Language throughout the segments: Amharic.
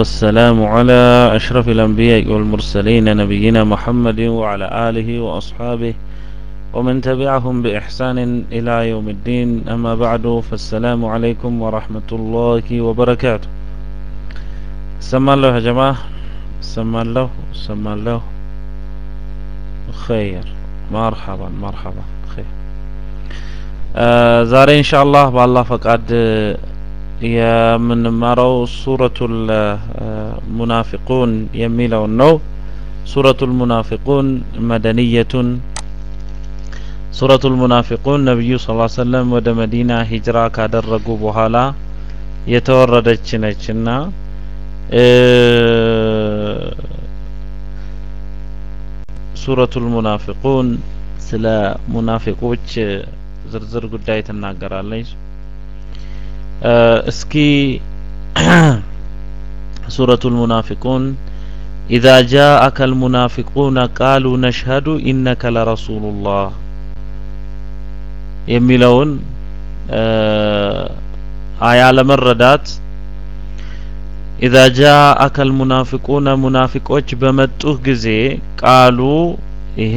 والسلام على أشرف الأنبياء والمرسلين نبينا محمد وعلى آله وأصحابه ومن تبعهم بإحسان إلى يوم الدين أما بعد فالسلام عليكم ورحمة الله وبركاته سمى الله يا جماعة سمى الله سمى الله خير مرحبا مرحبا خير آه ዛሬ ኢንሻአላህ በአላህ ፈቃድ የምንማረው ሱረቱል ሙናፊቁን የሚለውን ነው ሱረቱል ሙናፊቁን መደንየቱን ሱረቱል ሙናፊቁን ነቢዩ ስ ሰለም ወደ መዲና ሂጅራ ካደረጉ በኋላ የተወረደች ነችና ሱረቱል ሙናፊቁን ስለ ሙናፊቆች ዝርዝር ጉዳይ ትናገራለች እስኪ ሱረቱል ሙናፊቁን ኢዛ ጃአከ አልሙናፊቁነ ቃሉ ነሽሀዱ ኢነከ ለረሱሉላህ የሚለውን አያ ለመረዳት ኢዛ ጃአከ አልሙናፊቁነ ሙናፊቆች በመጡህ ጊዜ ቃሉ ይሄ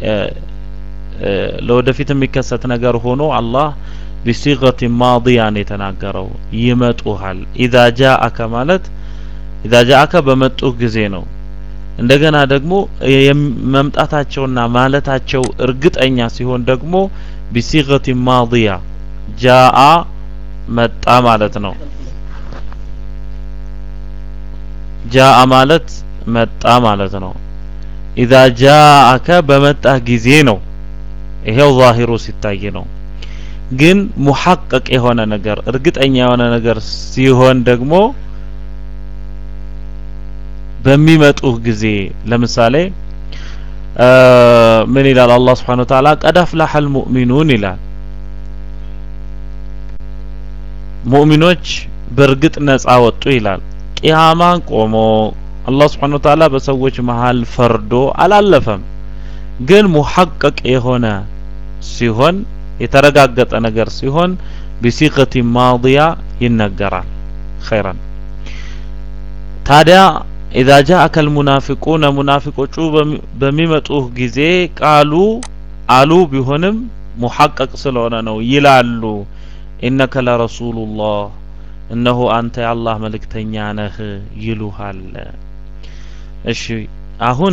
ለወደፊት የሚከሰት ነገር ሆኖ አላህ ቢሲገት ማዲያን የተናገረው ይመጡሃል ኢዛ ጃአከ ማለት ኢዛ ጃአከ በመጡህ ጊዜ ነው እንደገና ደግሞ መምጣታቸውና ማለታቸው እርግጠኛ ሲሆን ደግሞ ቢሲገት ማዲያ ጃአ መጣ ማለት ነው ጃአ ማለት መጣ ማለት ነው ኢዛ ጃአከ በመጣህ ጊዜ ነው ይሄው ዛሂሩ ሲታይ ነው ግን ሙሐቀቅ የሆነ ነገር እርግጠኛ የሆነ ነገር ሲሆን ደግሞ በሚመጡህ ጊዜ ለምሳሌ ምን ይላል አላህ ስብሓን ወተዓላ ቀድ አፍላሐል ሙእሚኑን ይላል ሙእሚኖች በእርግጥ ነጻ ወጡ ይላል ቂያማን ቆሞ አላህ ስብሓን ወተዓላ በሰዎች መሀል ፈርዶ አላለፈም ግን ሙሐቀቅ የሆነ ሲሆን የተረጋገጠ ነገር ሲሆን ቢሲቀቲ ማዲያ ይነገራል ኸይረን ታዲያ ኢዛ ጃአከ አልሙናፊቁነ ሙናፊቆቹ በሚመጡህ ጊዜ ቃሉ አሉ ቢሆንም ሙሐቀቅ ስለሆነ ነው ይላሉ ኢነከ ለረሱሉላህ እነሆ አንተ የአላህ መልእክተኛ ነህ ይሉሃል እሺ አሁን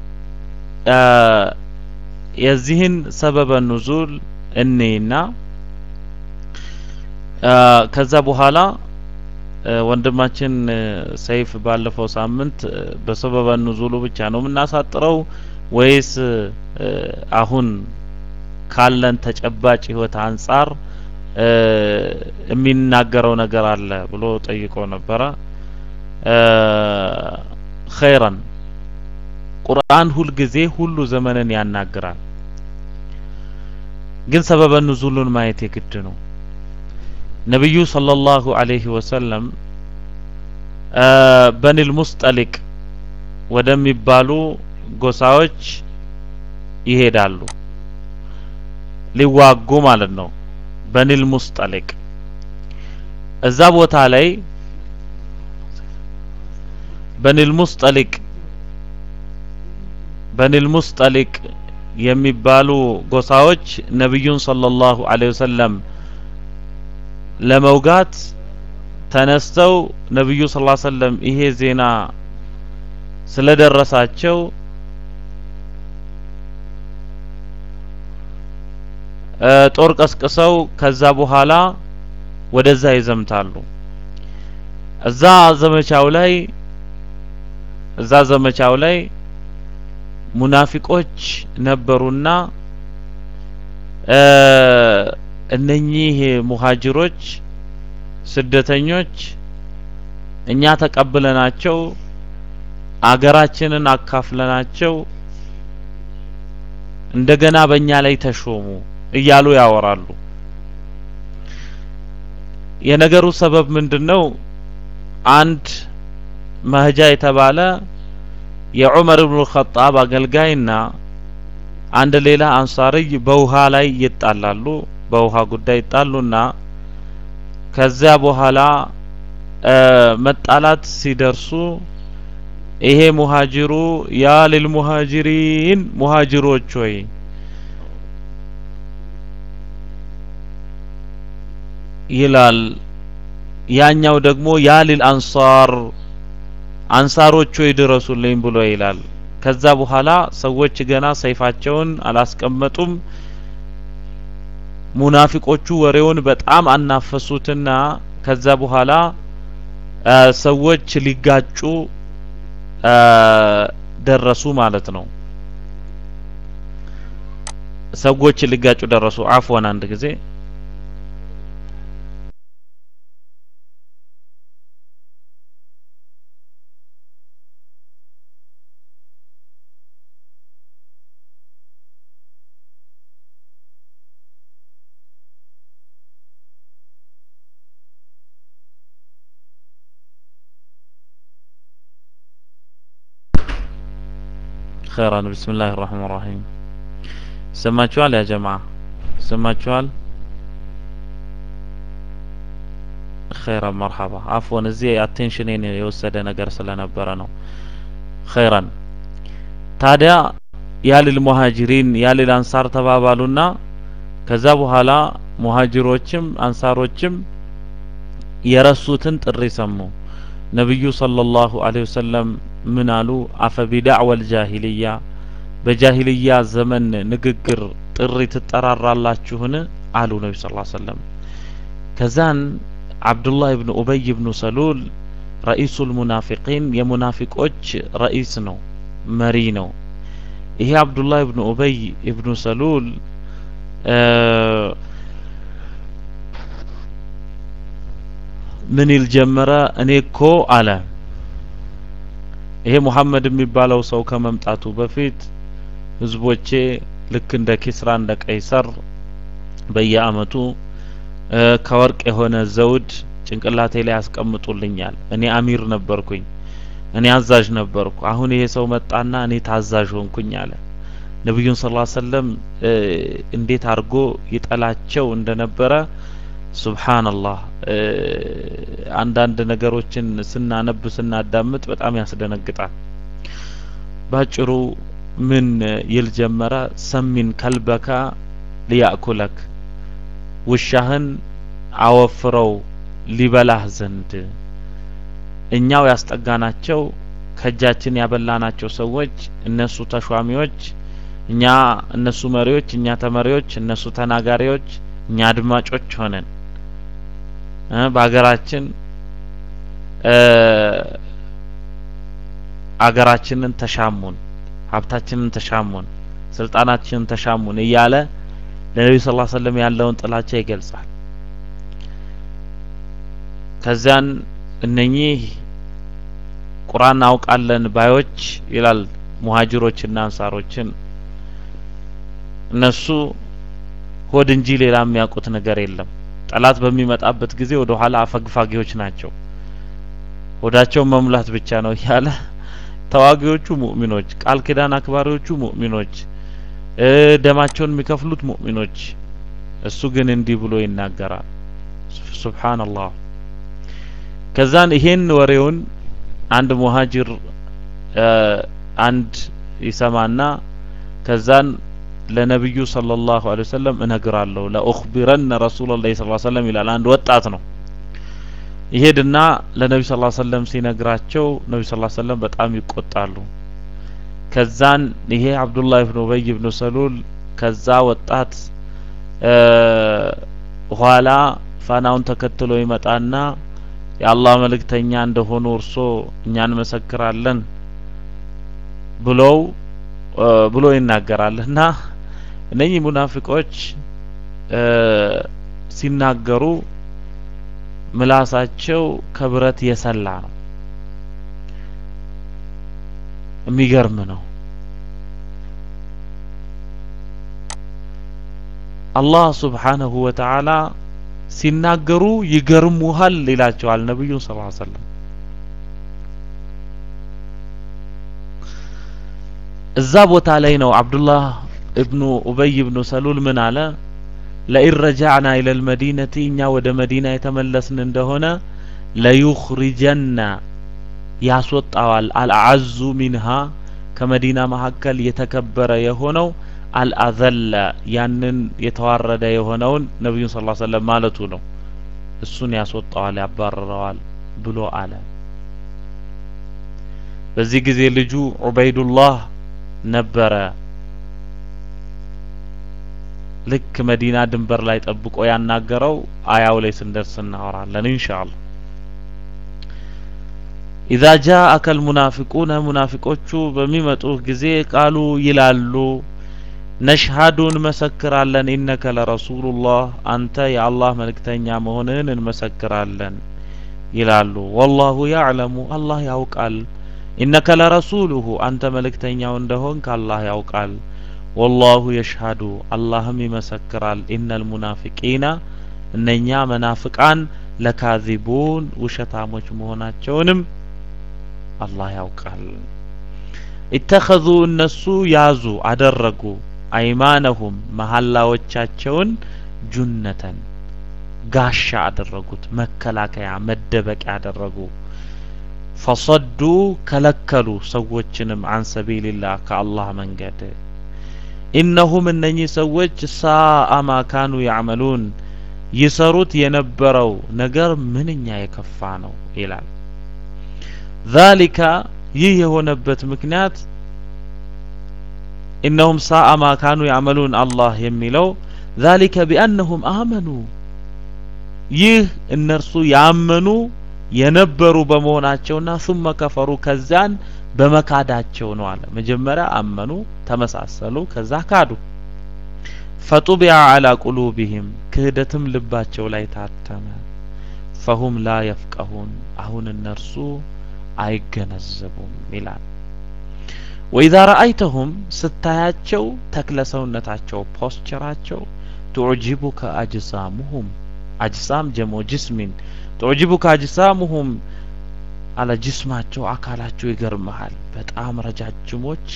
የዚህን ሰበበ ኑዙል እኔና ከዛ በኋላ ወንድማችን ሰይፍ ባለፈው ሳምንት በሰበበ ኑዙሉ ብቻ ነው የምናሳጥረው ወይስ አሁን ካለን ተጨባጭ ህይወት አንጻር የሚናገረው ነገር አለ ብሎ ጠይቆ ነበረ ኸይረን ቁርአን ሁል ጊዜ ሁሉ ዘመንን ያናግራል ግን ሰበበ ኑዙሉን ማየት የግድ ነው ነብዩ ሰለላሁ ዐለይሂ ወሰለም በኒል ሙስጠሊቅ ወደሚባሉ ጎሳዎች ይሄዳሉ ሊዋጉ ማለት ነው በኒል ሙስጠሊቅ እዛ ቦታ ላይ በኒል ሙስጠሊቅ በኒል ሙስጠሊቅ የሚባሉ ጎሳዎች ነብዩን ሰለላሁ ዐለይሂ ወሰለም ለመውጋት ተነስተው ነብዩ ሰለላሁ ዐለይሂ ወሰለም ይሄ ዜና ስለደረሳቸው ጦር ቀስቅሰው ከዛ በኋላ ወደዛ ይዘምታሉ እዛ ዘመቻው ላይ እዛ ዘመቻው ላይ ሙናፊቆች ነበሩና እነኚህ ሙሃጅሮች ስደተኞች እኛ ተቀብለናቸው አገራችንን አካፍለናቸው እንደገና በእኛ ላይ ተሾሙ እያሉ ያወራሉ የነገሩ ሰበብ ምንድነው አንድ መህጃ የተባለ የዑመር ኢብኑ ኸጣብ አገልጋይና አንድ ሌላ አንሳርይ በውሃ ላይ ይጣላሉ በውሃ ጉዳይ ይጣሉና ከዚያ በኋላ መጣላት ሲደርሱ ይሄ ሙሃጅሩ ያ ልልሙሃጅሪን ሙሃጅሮች ሆይ ይላል። ያኛው ደግሞ ያ ሊል አንሳር አንሳሮች ሆይ ድረሱልኝ ብሎ ይላል። ከዛ በኋላ ሰዎች ገና ሰይፋቸውን አላስቀመጡም። ሙናፊቆቹ ወሬውን በጣም አናፈሱትና ከዛ በኋላ ሰዎች ሊጋጩ ደረሱ ማለት ነው። ሰዎች ሊጋጩ ደረሱ። አፍወን አንድ ጊዜ ኸይራን ቢስሚላህ ራህማን ራሂም ሰማችኋል? ያ ጀማ ሰማችኋል? ኸይራን መርሐባ። አፍወን እዚህ አቴንሽኔን የወሰደ ነገር ስለነበረ ነው። ኸይራን ታዲያ ያልል ሙሃጅሪን ያልል አንሳር ተባባሉና ከዛ በኋላ ሙሃጅሮችም አንሳሮችም የረሱትን ጥሪ ሰሙ። ነብዩ ሰለላሁ ዐለይሂ ወሰለም ምን አሉ? አፈ ቢዳዕወል ጃሂልያ በጃሂልያ ዘመን ንግግር ጥሪ ትጠራራላችሁን? አሉ ነቢ ስ ሰለም። ከዛን አብዱላህ ብን ኡበይ ብኑ ሰሉል ረኢሱል ሙናፊቂን የሙናፊቆች ረኢስ ነው፣ መሪ ነው። ይሄ አብዱላህ ብን ኡበይ ብኑ ሰሉል ምን ይል ጀመረ? እኔ እኮ አለ ይሄ ሙሐመድ የሚባለው ሰው ከመምጣቱ በፊት ህዝቦቼ ልክ እንደ ኪስራ እንደ ቀይሰር በየአመቱ ከወርቅ የሆነ ዘውድ ጭንቅላቴ ላይ ያስቀምጡልኛል። እኔ አሚር ነበርኩኝ፣ እኔ አዛዥ ነበርኩ። አሁን ይሄ ሰው መጣና እኔ ታዛዥ ሆንኩኝ አለ። ነቢዩን ሰለላሁ ዐለይሂ ወሰለም እንዴት አድርጎ ይጠላቸው እንደነበረ ሱብሃንአላህ አንዳንድ ነገሮችን ስናነብ ስናዳምጥ በጣም ያስደነግጣል። ባጭሩ ምን ይል ጀመረ? ሰሚን ከልበካ ሊያእኩለክ ውሻህን አወፍረው ሊበላህ ዘንድ እኛው ያስጠጋናቸው ከእጃችን ያበላናቸው ሰዎች እነሱ ተሿሚዎች፣ እኛ እነሱ መሪዎች፣ እኛ ተመሪዎች፣ እነሱ ተናጋሪዎች፣ እኛ አድማጮች ሆነን በሀገራችን አገራችንን ተሻሙን፣ ሀብታችንን ተሻሙን፣ ስልጣናችንን ተሻሙን እያለ ለነቢዩ ስ ሰለም ያለውን ጥላቻ ይገልጻል። ከዚያን እነኚህ ቁርአን እናውቃለን ባዮች ይላል ሙሀጅሮችና አንሳሮችን እነሱ ሆድ እንጂ ሌላ የሚያውቁት ነገር የለም። ጠላት በሚመጣበት ጊዜ ወደ ኋላ አፈግፋጊዎች ናቸው። ሆዳቸውን መሙላት ብቻ ነው እያለ ተዋጊዎቹ ሙእሚኖች፣ ቃል ኪዳን አክባሪዎቹ ሙእሚኖች፣ ደማቸውን የሚከፍሉት ሙእሚኖች፣ እሱ ግን እንዲህ ብሎ ይናገራል። ሱብሃንአላህ። ከዛን ይሄን ወሬውን አንድ ሙሀጅር አንድ ይሰማና ከዛን ለነብዩ ሰለላሁ ዐለይሂ ወሰለም እነግራለሁ ለኡኽቢረነ ረሱለላሂ ሰለላሁ ዐለይሂ ወሰለም ይላል። አንድ ወጣት ነው። ይሄድና ለነቢ ሰለላሁ ዐለይሂ ወሰለም ሲነግራቸው ነቢ ሰለላሁ ዐለይሂ ወሰለም በጣም ይቆጣሉ። ከዛን ይሄ አብዱላህ ኢብኑ ኡበይ ኢብኑ ሰሉል ከዛ ወጣት ኋላ ፋናውን ተከትሎ ይመጣና የአላህ መልእክተኛ እንደሆኑ እርሶ እኛ እንመሰክራለን ብለው ብሎ ይናገራል እና እነኚህ ሙናፊቆች ሲናገሩ ምላሳቸው ከብረት የሰላ ነው። የሚገርም ነው። አላህ ሱብሓነሁ ወተዓላ ሲናገሩ ይገርሙሃል ይላቸዋል ነብዩን ሰለላሁ ዐለይሂ ወሰለም። እዛ ቦታ ላይ ነው አብዱላህ እብኑ ኡበይ እብኑ ሰሉል ምን አለ? ለኢን ረጃዕና ኢለል መዲነቲ እኛ ወደ መዲና የተመለስን እንደሆነ ለዩኽሪጀና ያስወጣዋል አልአዙ ሚንሃ ከመዲና መካከል የተከበረ የሆነው አልአዘለ ያንን የተዋረደ የሆነውን ነቢዩን ስ ሰለም ማለቱ ነው እሱን ያስወጣዋል ያባረረዋል ብሎ አለ በዚህ ጊዜ ልጁ ዑበይዱላህ ነበረ ልክ መዲና ድንበር ላይ ጠብቆ ያናገረው አያው ላይ ስንደርስ እናወራለን ኢንሻአላህ ኢዛ ጃአከ አልሙናፊቁነ ሙናፊቆቹ በሚመጡ ጊዜ ቃሉ ይላሉ ነሽሃዱ እንመሰክራለን ኢነከ ለረሱሉላህ አንተ የአላህ መልእክተኛ መሆንህን እንመሰክራለን ይላሉ ወላሁ ያዕለሙ አላህ ያውቃል ኢነከ ለረሱሉሁ አንተ መልእክተኛው እንደሆንክ አላህ ያውቃል ወላሁ የሽሃዱ አላህም ይመሰክራል ኢነል ሙናፊቂና እነኛ መናፍቃን ለካዚቡን ውሸታሞች መሆናቸውንም አላህ ያውቃል ኢተኸዙ እነሱ ያዙ አደረጉ አይማነሁም መሐላዎቻቸውን ጁነተን ጋሻ አደረጉት መከላከያ መደበቂያ አደረጉ ፈሰዱ ከለከሉ ሰዎችንም አን ሰቢልላህ ከአላህ መንገድ ኢነሁም እነኚህ ሰዎች ሳአ ማ ካኑ ያዕመሉን ይሰሩት የነበረው ነገር ምንኛ የከፋ ነው ይላል ዛሊካ ይህ የሆነበት ምክንያት ኢነሁም ሳአ ማ ካኑ ያዕመሉን አላህ የሚለው ዛሊከ ቢአነሁም አመኑ ይህ እነርሱ ያመኑ የነበሩ በመሆናቸውና ሱመ ከፈሩ ከዚያን በመካዳቸው ነው አለ መጀመሪያ አመኑ ተመሳሰሉ ከዛ ካዱ ፈጡቢያ አላ ቁሉቢህም ክህደትም ልባቸው ላይ ታተመ ፈሁም ላ የፍቀሁን አሁን እነርሱ አይገነዘቡም ይላል ወኢዛ ረአይተሁም ስታያቸው ተክለ ሰውነታቸው ፖስቸራቸው ቱዕጂቡከ አጅሳሙሁም አጅሳም ጀሞ ጅስሚን ቱዕጂቡከ አጅሳሙሁም አለ ጅስማቸው አካላቸው ይገርመሃል በጣም ረጃጅሞች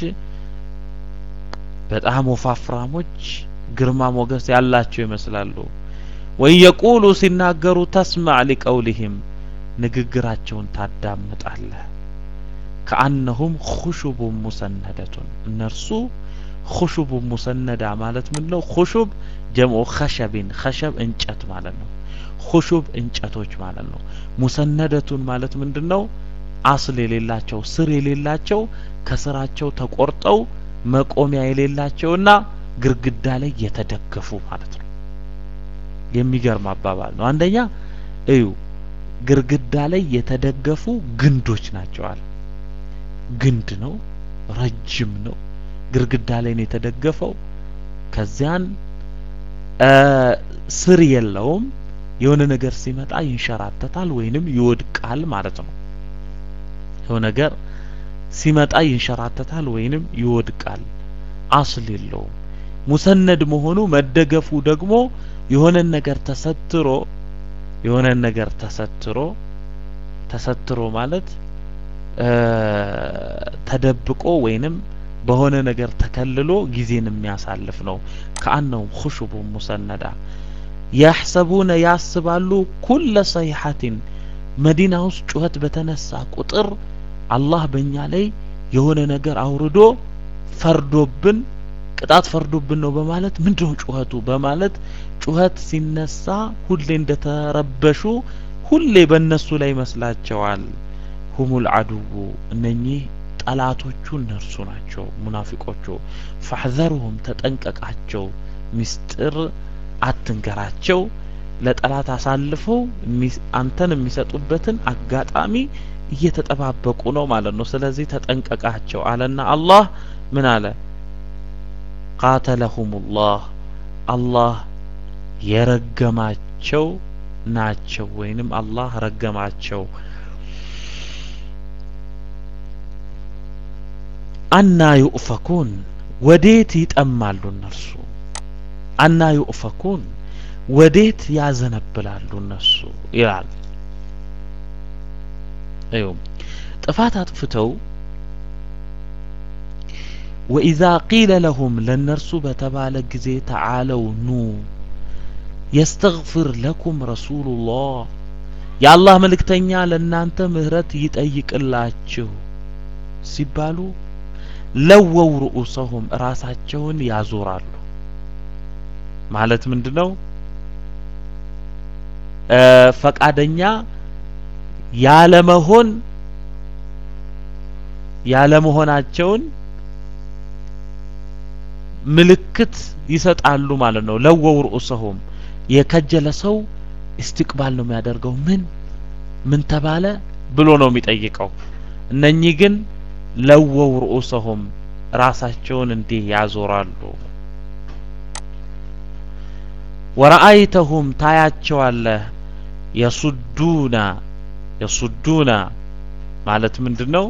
በጣም ወፋፍራሞች ግርማ ሞገስ ያላቸው ይመስላሉ ወይ የቁሉ ሲናገሩ ተስማዕ ሊቀውሊህም ንግግራቸውን ታዳምጣለህ ከአነሁም ኹሹቡን ሙሰነደቱን እነርሱ ኹሹቡን ሙሰነዳ ማለት ምን ነው ኹሹብ ጀምኦ ኸሸቢን ኸሸብ እንጨት ማለት ነው ኹሹብ እንጨቶች ማለት ነው ሙሰነደቱን ማለት ምንድን ነው አስል የሌላቸው ስር የሌላቸው ከስራቸው ተቆርጠው መቆሚያ የሌላቸውና ግርግዳ ላይ የተደገፉ ማለት ነው የሚገርም አባባል ነው አንደኛ እዩ ግርግዳ ላይ የተደገፉ ግንዶች ናቸዋል ግንድ ነው ረጅም ነው ግርግዳ ላይ ነው የተደገፈው ከዚያን ስር የለውም የሆነ ነገር ሲመጣ ይንሸራተታል ወይንም ይወድቃል ማለት ነው የሆነ ነገር ሲመጣ ይንሸራተታል ወይንም ይወድቃል አስል የለውም ሙሰነድ መሆኑ መደገፉ ደግሞ የሆነን ነገር ተሰትሮ የሆነን ነገር ተሰትሮ ተሰትሮ ማለት ተደብቆ ወይንም በሆነ ነገር ተከልሎ ጊዜን የሚያሳልፍ ነው ከአነውም ኹሹቡ ሙሰነዳ ያሕሰቡነ ያስባሉ ኩለ ሰይሐቲን መዲና ውስጥ ጩኸት በተነሳ ቁጥር አላህ በእኛ ላይ የሆነ ነገር አውርዶ ፈርዶብን ቅጣት ፈርዶብን ነው በማለት ምንድነው ጩኸቱ በማለት ጩኸት ሲነሳ ሁሌ እንደተረበሹ ሁሌ በእነሱ ላይ ይመስላቸዋል ሁሙል አድዉ እነኚህ ጠላቶቹ እነርሱ ናቸው ሙናፊቆቹ ፈሕዘሩሁም ተጠንቀቃቸው ሚስጥር አትንገራቸው ለጠላት አሳልፈው አንተን የሚሰጡበትን አጋጣሚ እየተጠባበቁ ነው ማለት ነው ስለዚህ ተጠንቀቃቸው አለና አላህ ምን አለ ቃተለሁሙላህ አላህ የረገማቸው ናቸው ወይንም አላህ ረገማቸው አና ዩእፈኩን ወዴት ይጠማሉ እነርሱ አና ዩእፈኩን ወዴት ያዘነብላሉ እነሱ ይላል እዩ ጥፋት አጥፍተው ወኢዛ ቂለ ለሁም ለእነርሱ በተባለ ጊዜ ተዓለው ኑ የስተግፍር ለኩም ረሱሉላህ የአላህ መልእክተኛ ለእናንተ ምህረት ይጠይቅላችሁ ሲባሉ ለወው ርኡሰሁም ራሳቸውን ያዞራሉ። ማለት ምንድነው? ፈቃደኛ ያለመሆን ያለመሆናቸውን ምልክት ይሰጣሉ ማለት ነው። ለወው ርኡሰሁም የከጀለ ሰው ኢስቲቅባል ነው የሚያደርገው። ምን ምን ተባለ ብሎ ነው የሚጠይቀው። እነኚህ ግን ለወው ርኡሰሁም ራሳቸውን እንዲህ ያዞራሉ። ወረአይተሁም ታያቸዋለህ የሱዱና የሱዱና ማለት ምንድን ነው?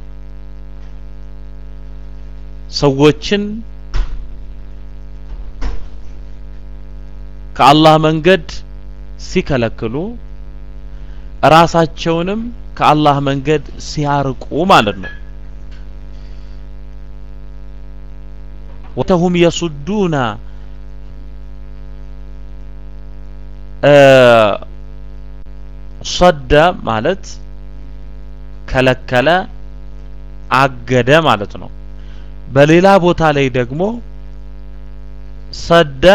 ሰዎችን ከአላህ መንገድ ሲከለክሉ ራሳቸውንም ከአላህ መንገድ ሲያርቁ ማለት ነው። ወተሁም የሱዱና ሰደ ማለት ከለከለ፣ አገደ ማለት ነው። በሌላ ቦታ ላይ ደግሞ ሰደ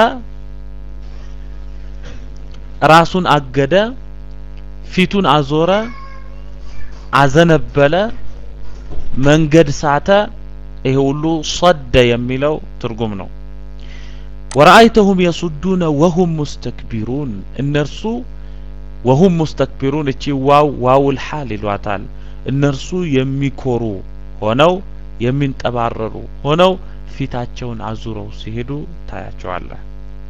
ራሱን አገደ፣ ፊቱን አዞረ፣ አዘነበለ፣ መንገድ ሳተ። ይሄ ሁሉ ሰደ የሚለው ትርጉም ነው። ወረአይተሁም የሱዱነ ወሁም ሙስተክቢሩን እነርሱ ወሁም ሙስተክቢሩን እቺ ዋው ዋውል ሐል ይሏታል። እነርሱ የሚኮሩ ሆነው የሚንጠባረሩ ሆነው ፊታቸውን አዙረው ሲሄዱ ታያቸዋለህ።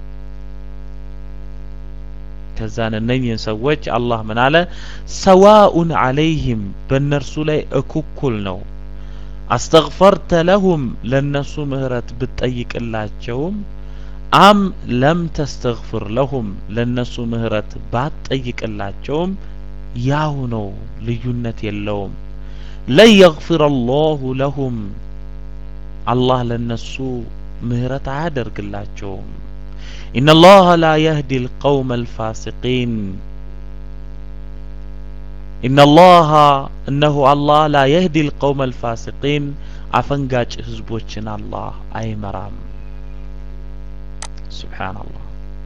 ከዛን እነኝህን ሰዎች አላህ ምን አለ? ሰዋኡን አለይህም በእነርሱ ላይ እኩኩል ነው። አስተግፈርተ ለሁም ለነሱ ምህረት ብትጠይቅላቸውም አም ለም ተስተግፍር ለሁም ለነሱ ምህረት ባትጠይቅላቸውም ያው ነው፣ ልዩነት የለውም። ለን የግፊረ አላሁ ለሁም አላህ ለነሱ ምህረት አያደርግላቸውም። ኢነላሀ ላ የህዲ ልቀውመ አልፋሲቂን ኢነላሀ እነሆ አላህ ላ የህዲ ልቀውመ አልፋሲቂን አፈንጋጭ ህዝቦችን አላህ አይመራም። ሱብሓነላህ።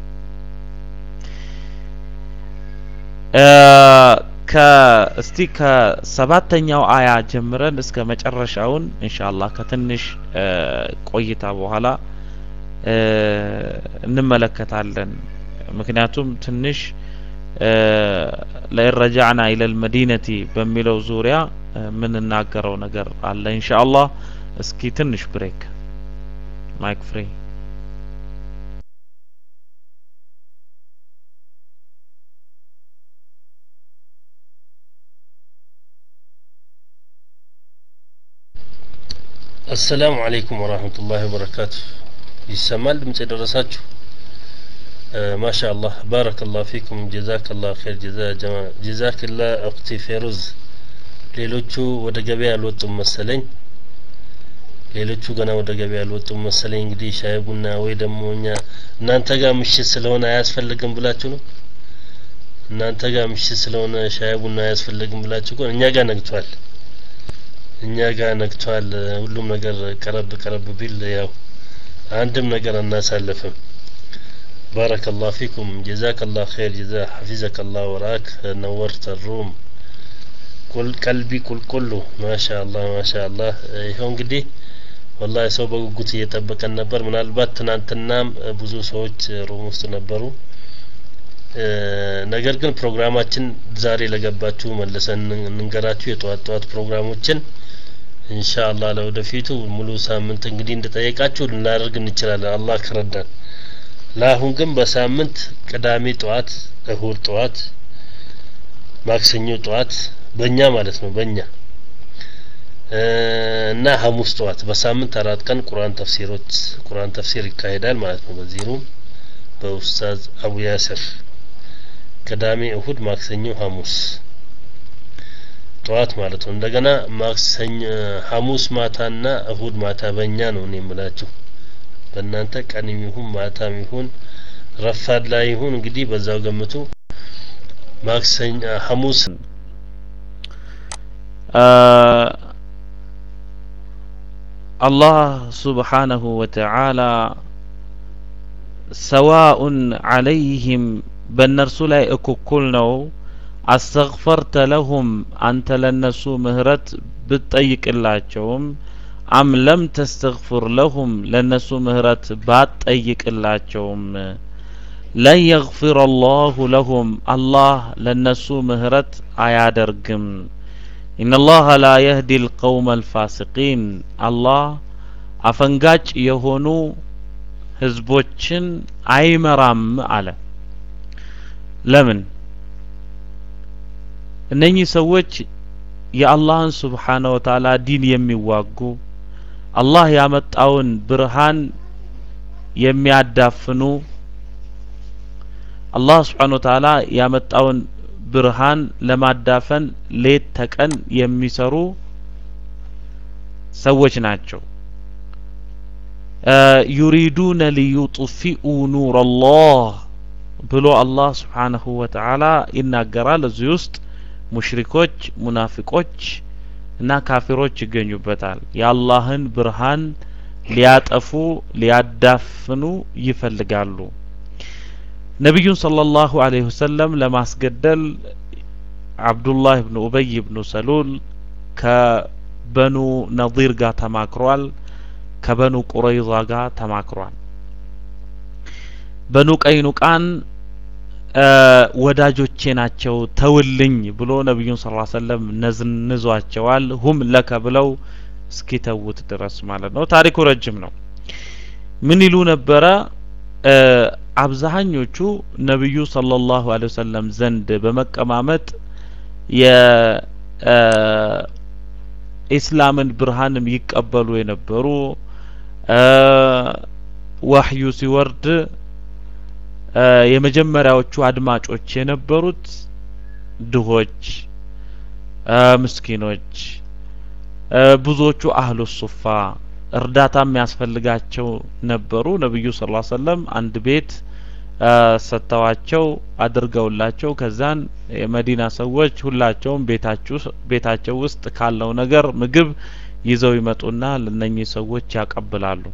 ከእስቲ ከሰባተኛው አያ ጀምረን እስከ መጨረሻውን ኢንሻአላህ ከትንሽ ቆይታ በኋላ እንመለከታለን። ምክንያቱም ትንሽ ለኢን ረጃዕና ኢለል መዲነቲ በሚለው ዙሪያ የምንናገረው ነገር አለ ኢንሻአላህ። እስኪ ትንሽ ብሬክ ማይክ ፍሪ አሰላሙ አለይኩም ወራህመቱላሂ ወበረካቱ። ይሰማል ድምጽ የደረሳችሁ? ማሻአላህ ባረከላሁ ፊኩም ጀዛከላሁ ኸይር ጀዛ ጀዛክላ እክቲ ፌሩዝ። ሌሎቹ ወደ ገበያ አልወጡም መሰለኝ። ሌሎቹ ገና ወደ ገበያ አልወጡም መሰለኝ። እንግዲህ ሻይ ቡና ወይ ደግሞ እኛ እናንተ ጋር ምሽት ስለሆነ አያስፈልግም ብላችሁ ነው። እናንተ ጋር ምሽት ስለሆነ ሻይ ቡና አያስፈልግም ብላችሁ ከሆነ እኛ ጋር ነግቷል። እኛ ጋር ነግቷል። ሁሉም ነገር ቀረብ ቀረብ ቢል ያው አንድም ነገር አናሳልፍም። ባረከላሁ ፊኩም ጀዛከላሁ ኸይር ጀዛ ሐፊዘከላህ ወራክ ነወርተ ሩም ቁል ቀልቢ ቁልቁሉ ማሻአላህ ማሻአላህ። ይኸው እንግዲህ ወላሂ ሰው በጉጉት እየጠበቀን ነበር። ምናልባት ትናንትናም ብዙ ሰዎች ሩም ውስጥ ነበሩ። ነገር ግን ፕሮግራማችን ዛሬ ለገባችሁ መልሰን እንንገራችሁ የጠዋት ጠዋት ፕሮግራሞችን ኢንሻአላህ ለወደፊቱ ሙሉ ሳምንት እንግዲህ እንደጠየቃችሁ ልናደርግ እንችላለን አላህ ከረዳን። ለአሁን ግን በሳምንት ቅዳሜ ጠዋት፣ እሁድ ጠዋት፣ ማክሰኞ ጠዋት በእኛ ማለት ነው በእኛ እና ሐሙስ ጠዋት በሳምንት አራት ቀን ቁርአን ተፍሲሮች ቁርአን ተፍሲር ይካሄዳል ማለት ነው በዚህ ሩም በኡስታዝ አቡ ያስር ቅዳሜ፣ እሁድ፣ ማክሰኞ፣ ሐሙስ ጠዋት ማለት ነው። እንደገና ማክሰኞ፣ ሐሙስ ማታና እሁድ ማታ በእኛ ነው እኔ የምላችሁ። በእናንተ ቀንም ይሁን ማታም ይሁን ረፋድ ላይ ይሁን እንግዲህ በዛው ገምቱ። ማክሰኝ ሐሙስ አላህ ሱብሓነሁ ወተዓላ ሰዋኡን ዐለይህም በእነርሱ ላይ እኩኩል ነው አስተግፈርተ ለሁም አንተ ለነሱ ምህረት ብትጠይቅላቸውም አም ለም ተስተግፍር ለሁም ለነሱ ምህረት ባትጠይቅላቸውም ለን የግፊረ አላሁ ለሁም አላህ ለነሱ ምህረት አያደርግም ኢነላሀ ላ የህዲ ልቀውመ አልፋሲቂን አላህ አፈንጋጭ የሆኑ ህዝቦችን አይመራም አለ ለምን እነኚህ ሰዎች የአላህን ስብሓነ ወተዓላ ዲን የሚዋጉ አላህ ያመጣውን ብርሃን የሚያዳፍኑ አላህ ስብሓነ ወተዓላ ያመጣውን ብርሃን ለማዳፈን ሌት ተቀን የሚሰሩ ሰዎች ናቸው ዩሪዱነ ሊዩጥፊኡ ኑር አላህ ብሎ አላህ ስብሓነሁ ወተዓላ ይናገራል እዚህ ውስጥ ሙሽሪኮች ሙናፊቆች እና ካፊሮች ይገኙበታል የአላህን ብርሃን ሊያጠፉ ሊያዳፍኑ ይፈልጋሉ ነቢዩን ሰለላሁ ዐለይሂ ወሰለም ለማስገደል አብዱላህ ብኑ ኡበይ ብኑ ሰሉል ከበኑ ነዚር ጋር ተማክሯል ከበኑ ቁረይዛ ጋር ተማክሯል በኑ ቀይኑቃን ወዳጆቼ ናቸው ተውልኝ ብሎ ነቢዩን ስ ሰለም ነዝንዟቸዋል ሁም ለከ ብለው እስኪተዉት ድረስ ማለት ነው ታሪኩ ረጅም ነው ምን ይሉ ነበረ አብዛኞቹ ነቢዩ ሰለላሁ ዐለይሂ ወሰለም ዘንድ በመቀማመጥ የኢስላምን ብርሃንም ይቀበሉ የነበሩ ዋህዩ ሲወርድ የመጀመሪያዎቹ አድማጮች የነበሩት ድሆች ምስኪኖች ብዙዎቹ አህሉ ሱፋ እርዳታ የሚያስፈልጋቸው ነበሩ ነብዩ ሰለላሁ ዐለይሂ ወሰለም አንድ ቤት ሰጥተዋቸው አድርገውላቸው ከዛን የመዲና ሰዎች ሁላቸውም ቤታችሁ ቤታቸው ውስጥ ካለው ነገር ምግብ ይዘው ይመጡና ለነኚህ ሰዎች ያቀብላሉ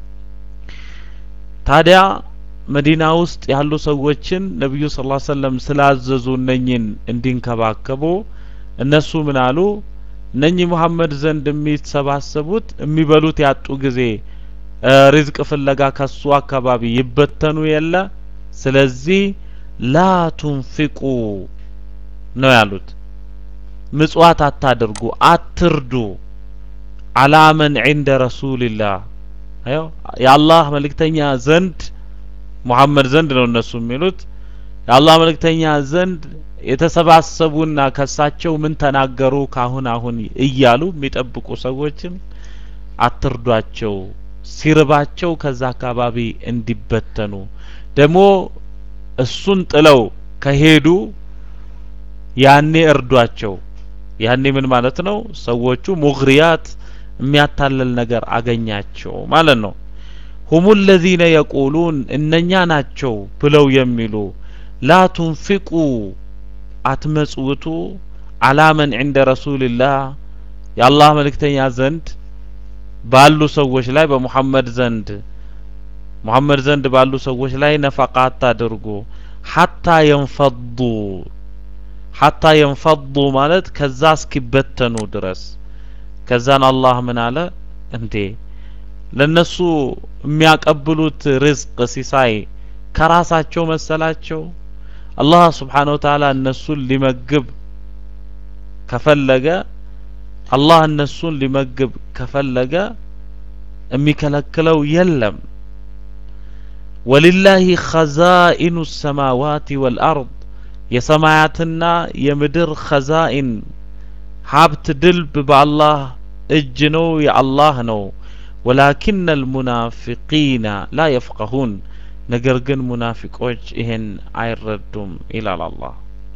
ታዲያ መዲና ውስጥ ያሉ ሰዎችን ነብዩ ሰለላሁ ዐለይሂ ወሰለም ስላዘዙ እነኚህን እንዲንከባከቡ እነሱ ምን አሉ እነኚህ ሙሐመድ ዘንድ የሚሰባሰቡት የሚበሉት ያጡ ጊዜ ሪዝቅ ፍለጋ ከሱ አካባቢ ይበተኑ የለ ስለዚህ ላ ቱንፊቁ ነው ያሉት ምጽዋት አታድርጉ አትርዱ አላ መን ዒንደ ረሱልላህ አዮ የአላህ መልእክተኛ ዘንድ ሙሐመድ ዘንድ ነው እነሱ የሚሉት የአላህ መልእክተኛ ዘንድ የተሰባሰቡና ከሳቸው ምን ተናገሩ ካሁን አሁን እያሉ የሚጠብቁ ሰዎችን አትርዷቸው ሲርባቸው ከዛ አካባቢ እንዲበተኑ ደግሞ እሱን ጥለው ከሄዱ ያኔ እርዷቸው ያኔ ምን ማለት ነው ሰዎቹ ሙግሪያት የሚያታልል ነገር አገኛቸው ማለት ነው ሁሙ ለዚነ የቁሉን እነኛ ናቸው ብለው የሚሉ ላ ቱንፊቁ አትመጽውቱ አላ መን ዒንደ ረሱልላህ የአላህ መልእክተኛ ዘንድ ባሉ ሰዎች ላይ በሙሐመድ ዘንድ ሙሐመድ ዘንድ ባሉ ሰዎች ላይ ነፈቃ አታድርጉ ሐታ የንፈዱ ሐታ የንፈዱ ማለት ከዛ እስኪበተኑ ድረስ ከዛን አላህ ምን አለ እንዴ ለነሱ የሚያቀብሉት ርዝቅ ሲሳይ ከራሳቸው መሰላቸው አላህ ስብሓነ ወተዓላ እነሱን ሊመግብ ከፈለገ አላህ እነሱን ሊመግብ ከፈለገ የሚከለክለው የለም ወሊላሂ ኸዛኢኑ ሰማዋት ወልአርድ የሰማያትና የምድር ኸዛኢን ሀብት ድልብ በአላህ እጅ ነው የአላህ ነው ወላኪነ አልሙናፊቂነ ላ የፍቀሁን ነገር ግን ሙናፊቆች ይሄን አይረዱም ይላል አላህ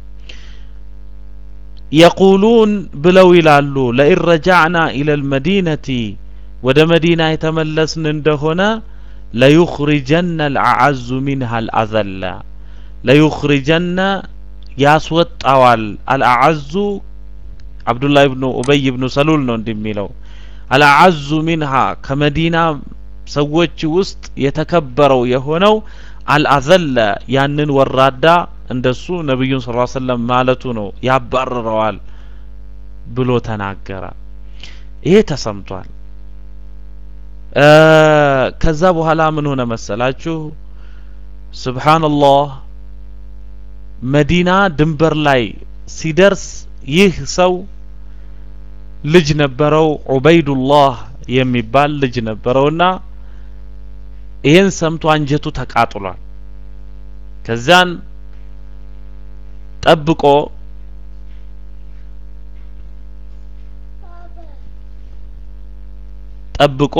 የቁሉን ብለው ይላሉ ለኢን ረጃዕና ኢለ ልመዲነቲ ወደ መዲና የተመለስን እንደሆነ ለዩኽሪጀነ አልአዐዙ ሚንሃ አልአዘለ ለዩኽሪጀነ ያስወጣዋል አልአዐዙ አብዱላህ ብኑ ኡበይ ብኑ ሰሉል ነው እንዲህ የሚለው አልአዐዙ ሚንሃ ከመዲና ሰዎች ውስጥ የተከበረው የሆነው አልአዘለ ያንን ወራዳ እንደሱ ነቢዩን ስ ሰለም ማለቱ ነው ያባርረዋል ብሎ ተናገረ ይሄ ተሰምቷል ከዛ በኋላ ምን ሆነ መሰላችሁ ስብሓንላህ መዲና ድንበር ላይ ሲደርስ ይህ ሰው ልጅ ነበረው ዑበይዱላህ የሚባል ልጅ ነበረውና ይህን ሰምቶ አንጀቱ ተቃጥሏል ከዚያን ጠብቆ ጠብቆ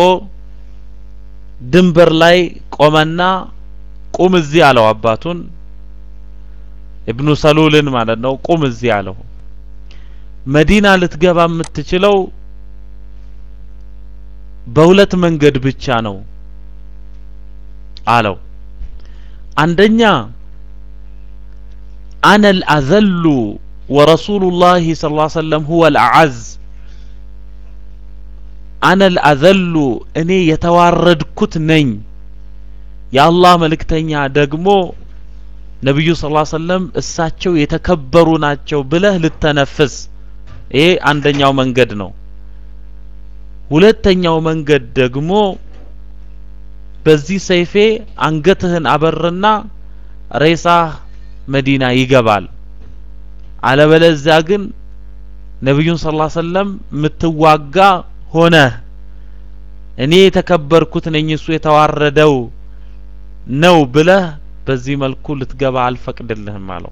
ድንበር ላይ ቆመና ቁም እዚህ አለው አባቱን ኢብኑ ሰሉልን ማለት ነው ቁም እዚህ አለው መዲና ልትገባ የምትችለው በሁለት መንገድ ብቻ ነው አለው አንደኛ አነ አልአዘሉ ወረሱሉላህ ሰለላሁ ዐለይሂ ወሰለም ሁወ አልአዐዝ አነ አልአዘሉ እኔ የተዋረድኩት ነኝ የአላህ መልእክተኛ ደግሞ ነቢዩ ስ ሰለም እሳቸው የተከበሩ ናቸው ብለህ ልተነፍስ ይሄ አንደኛው መንገድ ነው ሁለተኛው መንገድ ደግሞ በዚህ ሰይፌ አንገትህን አበርና ሬሳህ መዲና ይገባል አለበለዚያ ግን ነቢዩን ስ ሰለም የምትዋጋ ሆነህ እኔ የተከበርኩት ነኝ እሱ የተዋረደው ነው ብለህ በዚህ መልኩ ልትገባ አልፈቅድልህም አለው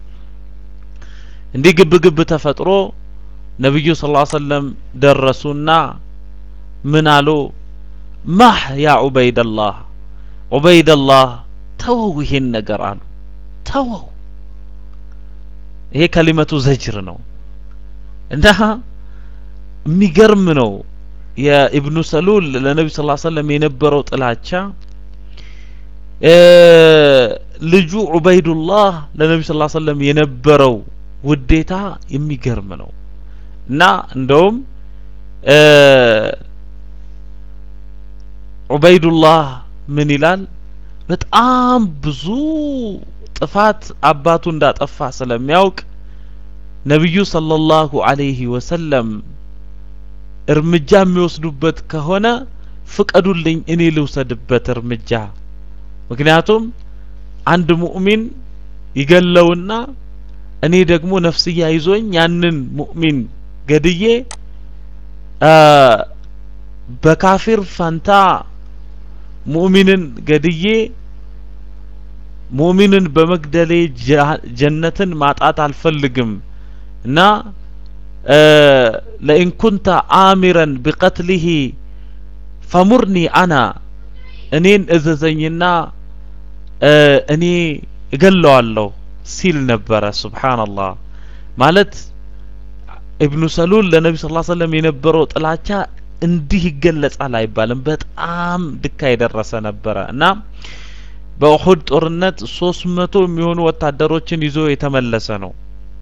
እንዲህ ግብ ግብ ተፈጥሮ ነቢዩ ስ ሰለም ደረሱና ምን አሉ ማህ ያ ዑበይደላህ ዑበይደላህ ተወው ይሄን ነገር አሉ ተወው ይሄ ከሊመቱ ዘጅር ነው እና የሚገርም ነው የኢብኑ ሰሉል ለነቢ ስ ሰለም የነበረው ጥላቻ ልጁ ዑበይዱላህ ለነቢ ስ ሰለም የነበረው ውዴታ የሚገርም ነው እና እንደውም ዑበይዱላህ ምን ይላል በጣም ብዙ ጥፋት አባቱ እንዳጠፋ ስለሚያውቅ ነቢዩ ሰለላሁ ዐለይሂ ወሰለም እርምጃ የሚወስዱበት ከሆነ ፍቀዱልኝ እኔ ልውሰድበት እርምጃ ምክንያቱም አንድ ሙእሚን ይገለውና እኔ ደግሞ ነፍስያ ይዞኝ ያንን ሙእሚን ገድዬ በካፊር ፈንታ ሙእሚንን ገድዬ ሙእሚንን በመግደሌ ጀነትን ማጣት አልፈልግም እና ለኢን ኩንተ አሚረን ቢቀትሊሂ ፈሙርኒ አና እኔን እዘዘኝና እኔ እገለዋለሁ ሲል ነበረ ሱብሓንላህ ማለት ኢብኑ ሰሉል ለነቢ ስ ሰለም የነበረው ጥላቻ እንዲህ ይገለጻል አይባልም በጣም ድካ የደረሰ ነበረ እና በኡሁድ ጦርነት ሶስት መቶ የሚሆኑ ወታደሮችን ይዞ የተመለሰ ነው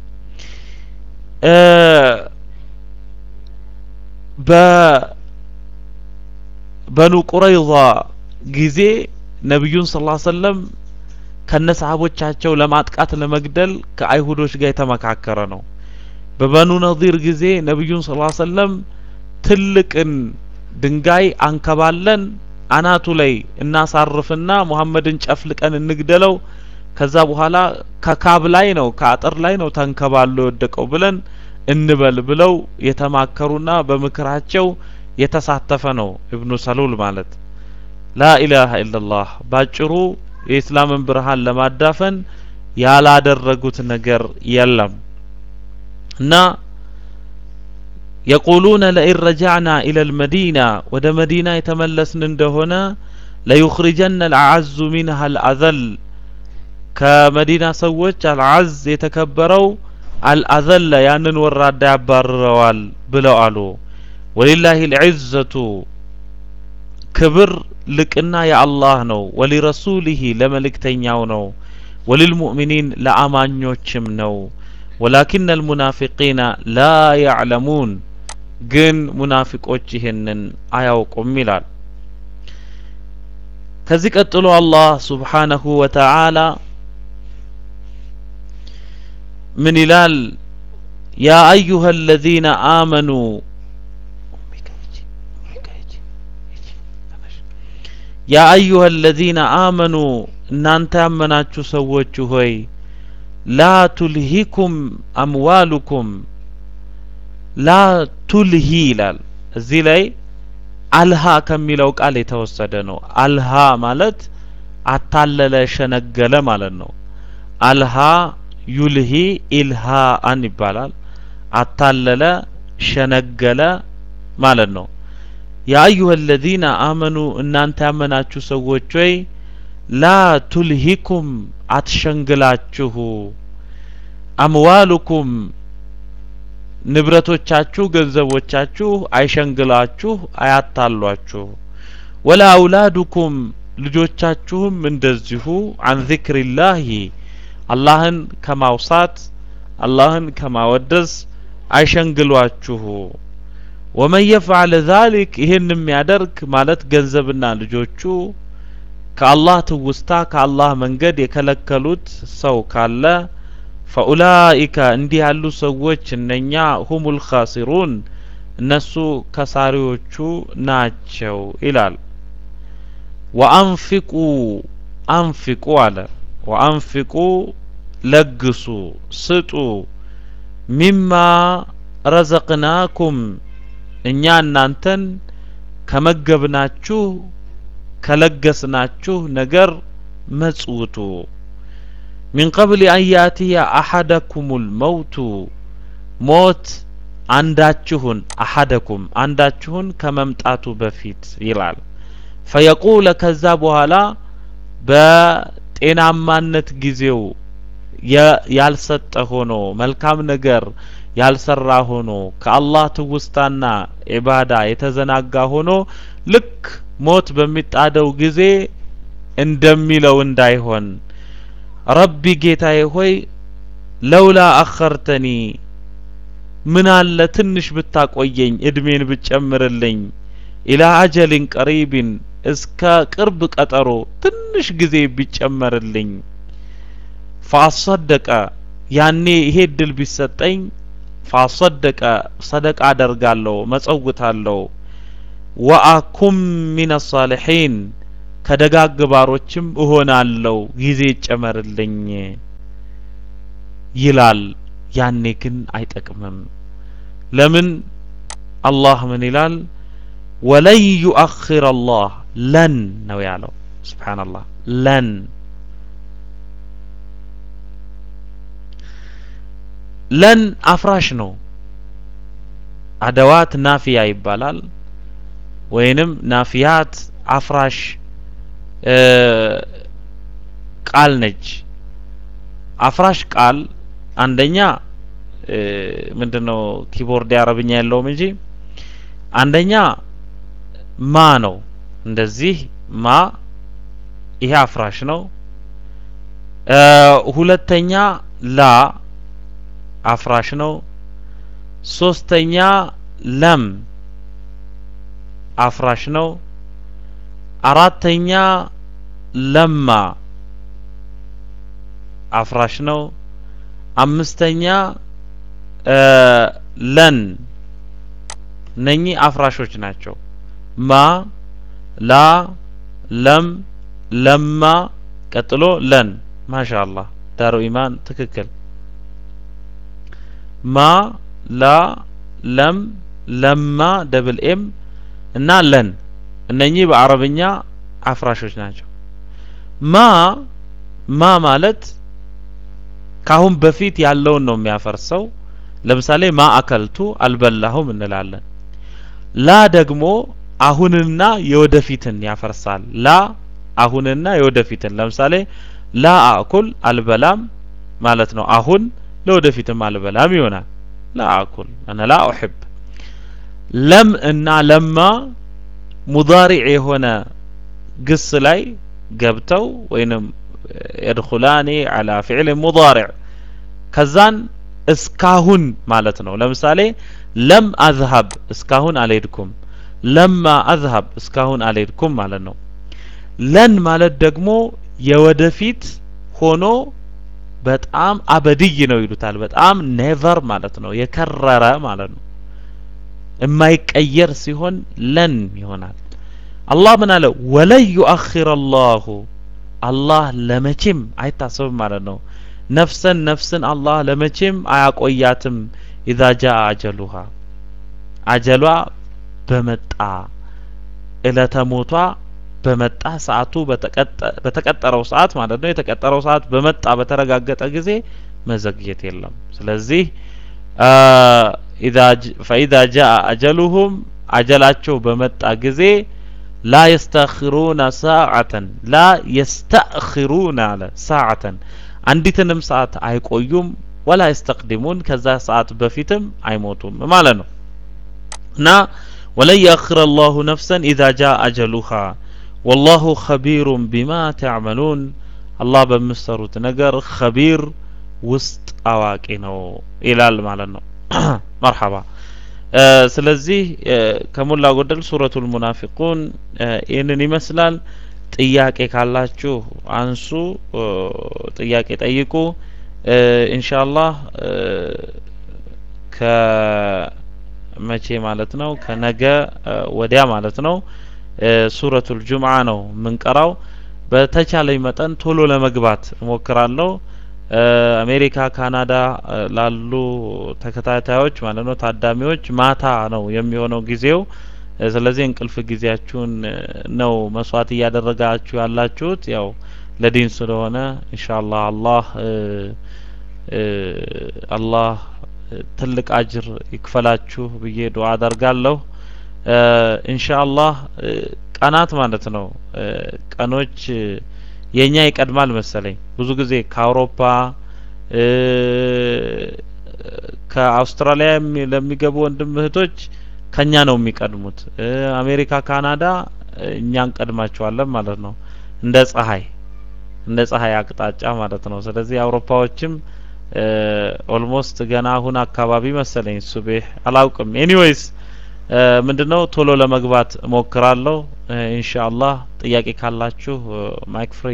በበኑ ቁረይዛ ጊዜ ነቢዩን ስ ሰለም ከነ ሰሃቦቻቸው ለማጥቃት ለመግደል ከአይሁዶች ጋር የተመካከረ ነው በበኑ ነዚር ጊዜ ነቢዩን ስ ሰለም ትልቅን ድንጋይ አንከባለን አናቱ ላይ እናሳርፍና ሙሐመድን ጨፍልቀን እንግደለው ከዛ በኋላ ከካብ ላይ ነው ከአጥር ላይ ነው ተንከባሎ የወደቀው ብለን እንበል ብለው የተማከሩና በምክራቸው የተሳተፈ ነው ኢብኑ ሰሉል ማለት ላኢላሀ ኢላላህ ባጭሩ የኢስላምን ብርሃን ለማዳፈን ያላደረጉት ነገር የለም እና የቁሉነ ለኢን ረጃዕና ኢለ ልመዲና ወደ መዲና የተመለስን እንደሆነ ለዩኽሪጀነ አልአዐዙ ሚንሃ አልአዘል ከመዲና ሰዎች አልዓዝ የተከበረው አልአዘለ ያንን ወራዳ ያባርረዋል ብለው አሉ ወሊላሂ ልዕዘቱ ክብር ልቅና የአላህ ነው ወሊረሱሊሂ ለመልእክተኛው ነው ወልልሙእሚኒን ለአማኞችም ነው ወላኪን አልሙናፊቂነ ላ ያዕለሙን ግን ሙናፊቆች ይህንን አያውቁም ይላል ከዚህ ቀጥሎ አላህ ሱብሓነሁ ወተዓላ ምን ይላል ያ አዩሃ አለዚነ አመኑ ያ አዩሃ አለዚነ አመኑ እናንተ ያመናችሁ ሰዎች ሆይ ላ ቱልሂኩም አምዋሉኩም ላ ቱልሂ ይላል እዚህ ላይ አልሃ ከሚለው ቃል የተወሰደ ነው አልሃ ማለት አታለለ ሸነገለ ማለት ነው አልሃ ዩልሂ ኢልሃአን ይባላል አታለለ ሸነገለ ማለት ነው ያ አዩሀ አለዚነ አመኑ እናንተ ያመናችሁ ሰዎች ሆይ ላ ቱልሂኩም አትሸንግላችሁ አምዋሉኩም ንብረቶቻችሁ ገንዘቦቻችሁ አይሸንግላችሁ አያታሏችሁ ወላ አውላዱኩም ልጆቻችሁም እንደዚሁ አን ዚክሪላሂ አላህን ከማውሳት አላህን ከማወደስ አይሸንግሏችሁ ወመን የፍዓለ ዛሊክ ይህን የሚያደርግ ማለት ገንዘብና ልጆቹ ከአላህ ትውስታ ከአላህ መንገድ የከለከሉት ሰው ካለ ፈኡላኢከ እንዲህ ያሉ ሰዎች እነኛ ሁሙል ኻሲሩን እነሱ ከሳሪዎቹ ናቸው ይላል ወአንፊቁ አንፊቁ አለ ወአንፊቁ ለግሱ ስጡ ሚማ ረዘቅናኩም እኛ እናንተን ከመገብናችሁ ከለገስናችሁ ነገር መጽውቱ ሚን ቀብል አን ያእትየ አሐደኩሙል መውቱ ሞት አንዳችሁን አሐደኩም አንዳችሁን ከመምጣቱ በፊት ይላል ፈየቁለ ከዛ በኋላ በጤናማነት ጊዜው ያልሰጠ ሆኖ መልካም ነገር ያልሰራ ሆኖ ከአላህ ትውስታና ዒባዳ የተዘናጋ ሆኖ ልክ ሞት በሚጣደው ጊዜ እንደሚለው እንዳይሆን ረቢ ጌታዬ ሆይ ለውላ አኸርተኒ ምን አለ ትንሽ ብታቆየኝ እድሜን ብጨምርልኝ ኢላ አጀሊን ቀሪቢን እስከ ቅርብ ቀጠሮ ትንሽ ጊዜ ቢጨመርልኝ ፋሰደቀ ያኔ ይሄ እድል ቢሰጠኝ ፋሰደቀ ሰደቃ አደርጋለሁ መጸውታለሁ ወአኩም ሚነ ሳሊሒን ከደጋግ ባሮችም እሆናለሁ ጊዜ ይጨመርልኝ ይላል ያኔ ግን አይጠቅምም ለምን አላህ ምን ይላል ወለን ዩአኺር አላህ ለን ነው ያለው ስብሓንላህ ለን ለን አፍራሽ ነው አደዋት ናፊያ ይባላል ወይንም ናፊያት አፍራሽ ቃል ነች አፍራሽ ቃል አንደኛ ምንድነው ኪቦርድ የአረብኛ የለውም እንጂ አንደኛ ማ ነው እንደዚህ ማ ይሄ አፍራሽ ነው ሁለተኛ ላ አፍራሽ ነው ሶስተኛ ለም አፍራሽ ነው አራተኛ ለማ አፍራሽ ነው አምስተኛ ለን እነኚህ አፍራሾች ናቸው ማ ላ ለም ለማ ቀጥሎ ለን ማሻአላህ ዳሩ ኢማን ትክክል ማ ላ ለም ለማ ደብል ኤም እና ለን እነኚህ በአረብኛ አፍራሾች ናቸው ማ ማ ማለት ካሁን በፊት ያለውን ነው የሚያፈርሰው ለምሳሌ ማ አከልቱ አልበላሁም እንላለን ላ ደግሞ አሁንና የወደፊትን ያፈርሳል ላ አሁንና የወደፊትን ለምሳሌ ላ አኩል አልበላም ማለት ነው አሁን ለወደፊትም አልበላም ይሆናል ላ አኩል አነ ላ ኡሕብ ለም እና ለማ ሙዳሪዕ የሆነ ግስ ላይ ገብተው ወይንም የድኹላኒ አላ ፊዕል ሙዳሪዕ ከዛን እስካሁን ማለት ነው። ለምሳሌ ለም አዝሀብ እስካሁን አልሄድኩም፣ ለማ አዝሀብ እስካሁን አልሄድኩም ማለት ነው። ለን ማለት ደግሞ የወደፊት ሆኖ በጣም አበድይ ነው ይሉታል። በጣም ኔቨር ማለት ነው፣ የከረረ ማለት ነው። የማይቀየር ሲሆን ለን ይሆናል። አላህ ምን አለ? ወለን ዩአኺረ አላሁ አላህ ለመቼም አይታሰብም ማለት ነው። ነፍሰን ነፍስን አላህ ለመቼም አያቆያትም። ኢዛ ጃአ አጀሉሃ አጀሏ በመጣ እለተ ሞቷ በመጣ ሰዓቱ በተቀጠረው ሰዓት ማለት ነው። የተቀጠረው ሰዓት በመጣ በተረጋገጠ ጊዜ መዘግየት የለም። ስለዚህ ፈኢዛ ጃአ አጀሉሁም አጀላቸው በመጣ ጊዜ ላ የስተእኽሩነ ሳዓተን ላ የስተእኽሩነ አለ ሳዓተን አንዲትንም ሰዓት አይቆዩም። ወላ የስተቅድሙን ከዛ ሰዓት በፊትም አይሞቱም ማለት ነው እና ወለን የአኽረ አላሁ ነፍሰን ኢዛ ጃአ አጀሉሃ ወላሁ ኸቢሩን ቢማ ተዕመሉን አላህ በምትሰሩት ነገር ኸቢር ውስጥ አዋቂ ነው ይላል ማለት ነው። መርሐባ። ስለዚህ ከሞላ ጎደል ሱረቱል ሙናፊቁን ይህንን ይመስላል። ጥያቄ ካላችሁ አንሱ፣ ጥያቄ ጠይቁ። ኢንሻአላህ ከመቼ ማለት ነው ከነገ ወዲያ ማለት ነው ሱረቱል ጁምዓ ነው የምንቀራው። በተቻለኝ መጠን ቶሎ ለመግባት እሞክራለሁ። አሜሪካ፣ ካናዳ ላሉ ተከታታዮች ማለት ነው ታዳሚዎች ማታ ነው የሚሆነው ጊዜው። ስለዚህ እንቅልፍ ጊዜያችሁን ነው መስዋዕት እያደረጋችሁ ያላችሁት ያው ለዲን ስለሆነ ኢንሻአላህ አላህ አላህ ትልቅ አጅር ይክፈላችሁ ብዬ ዱዓ አደርጋለሁ። ኢንሻአላህ ቀናት ማለት ነው ቀኖች የኛ ይቀድማል መሰለኝ ብዙ ጊዜ ከአውሮፓ ከአውስትራሊያ ለሚገቡ ወንድም እህቶች ከኛ ነው የሚቀድሙት። አሜሪካ፣ ካናዳ እኛ እንቀድማቸዋለን ማለት ነው እንደ ፀሐይ እንደ ፀሐይ አቅጣጫ ማለት ነው። ስለዚህ አውሮፓዎችም ኦልሞስት ገና አሁን አካባቢ መሰለኝ ሱቤህ አላውቅም። ኤኒዌይስ ምንድነው ቶሎ ለመግባት እሞክራለሁ ኢንሻአላህ። ጥያቄ ካላችሁ ማይክ ፍሪ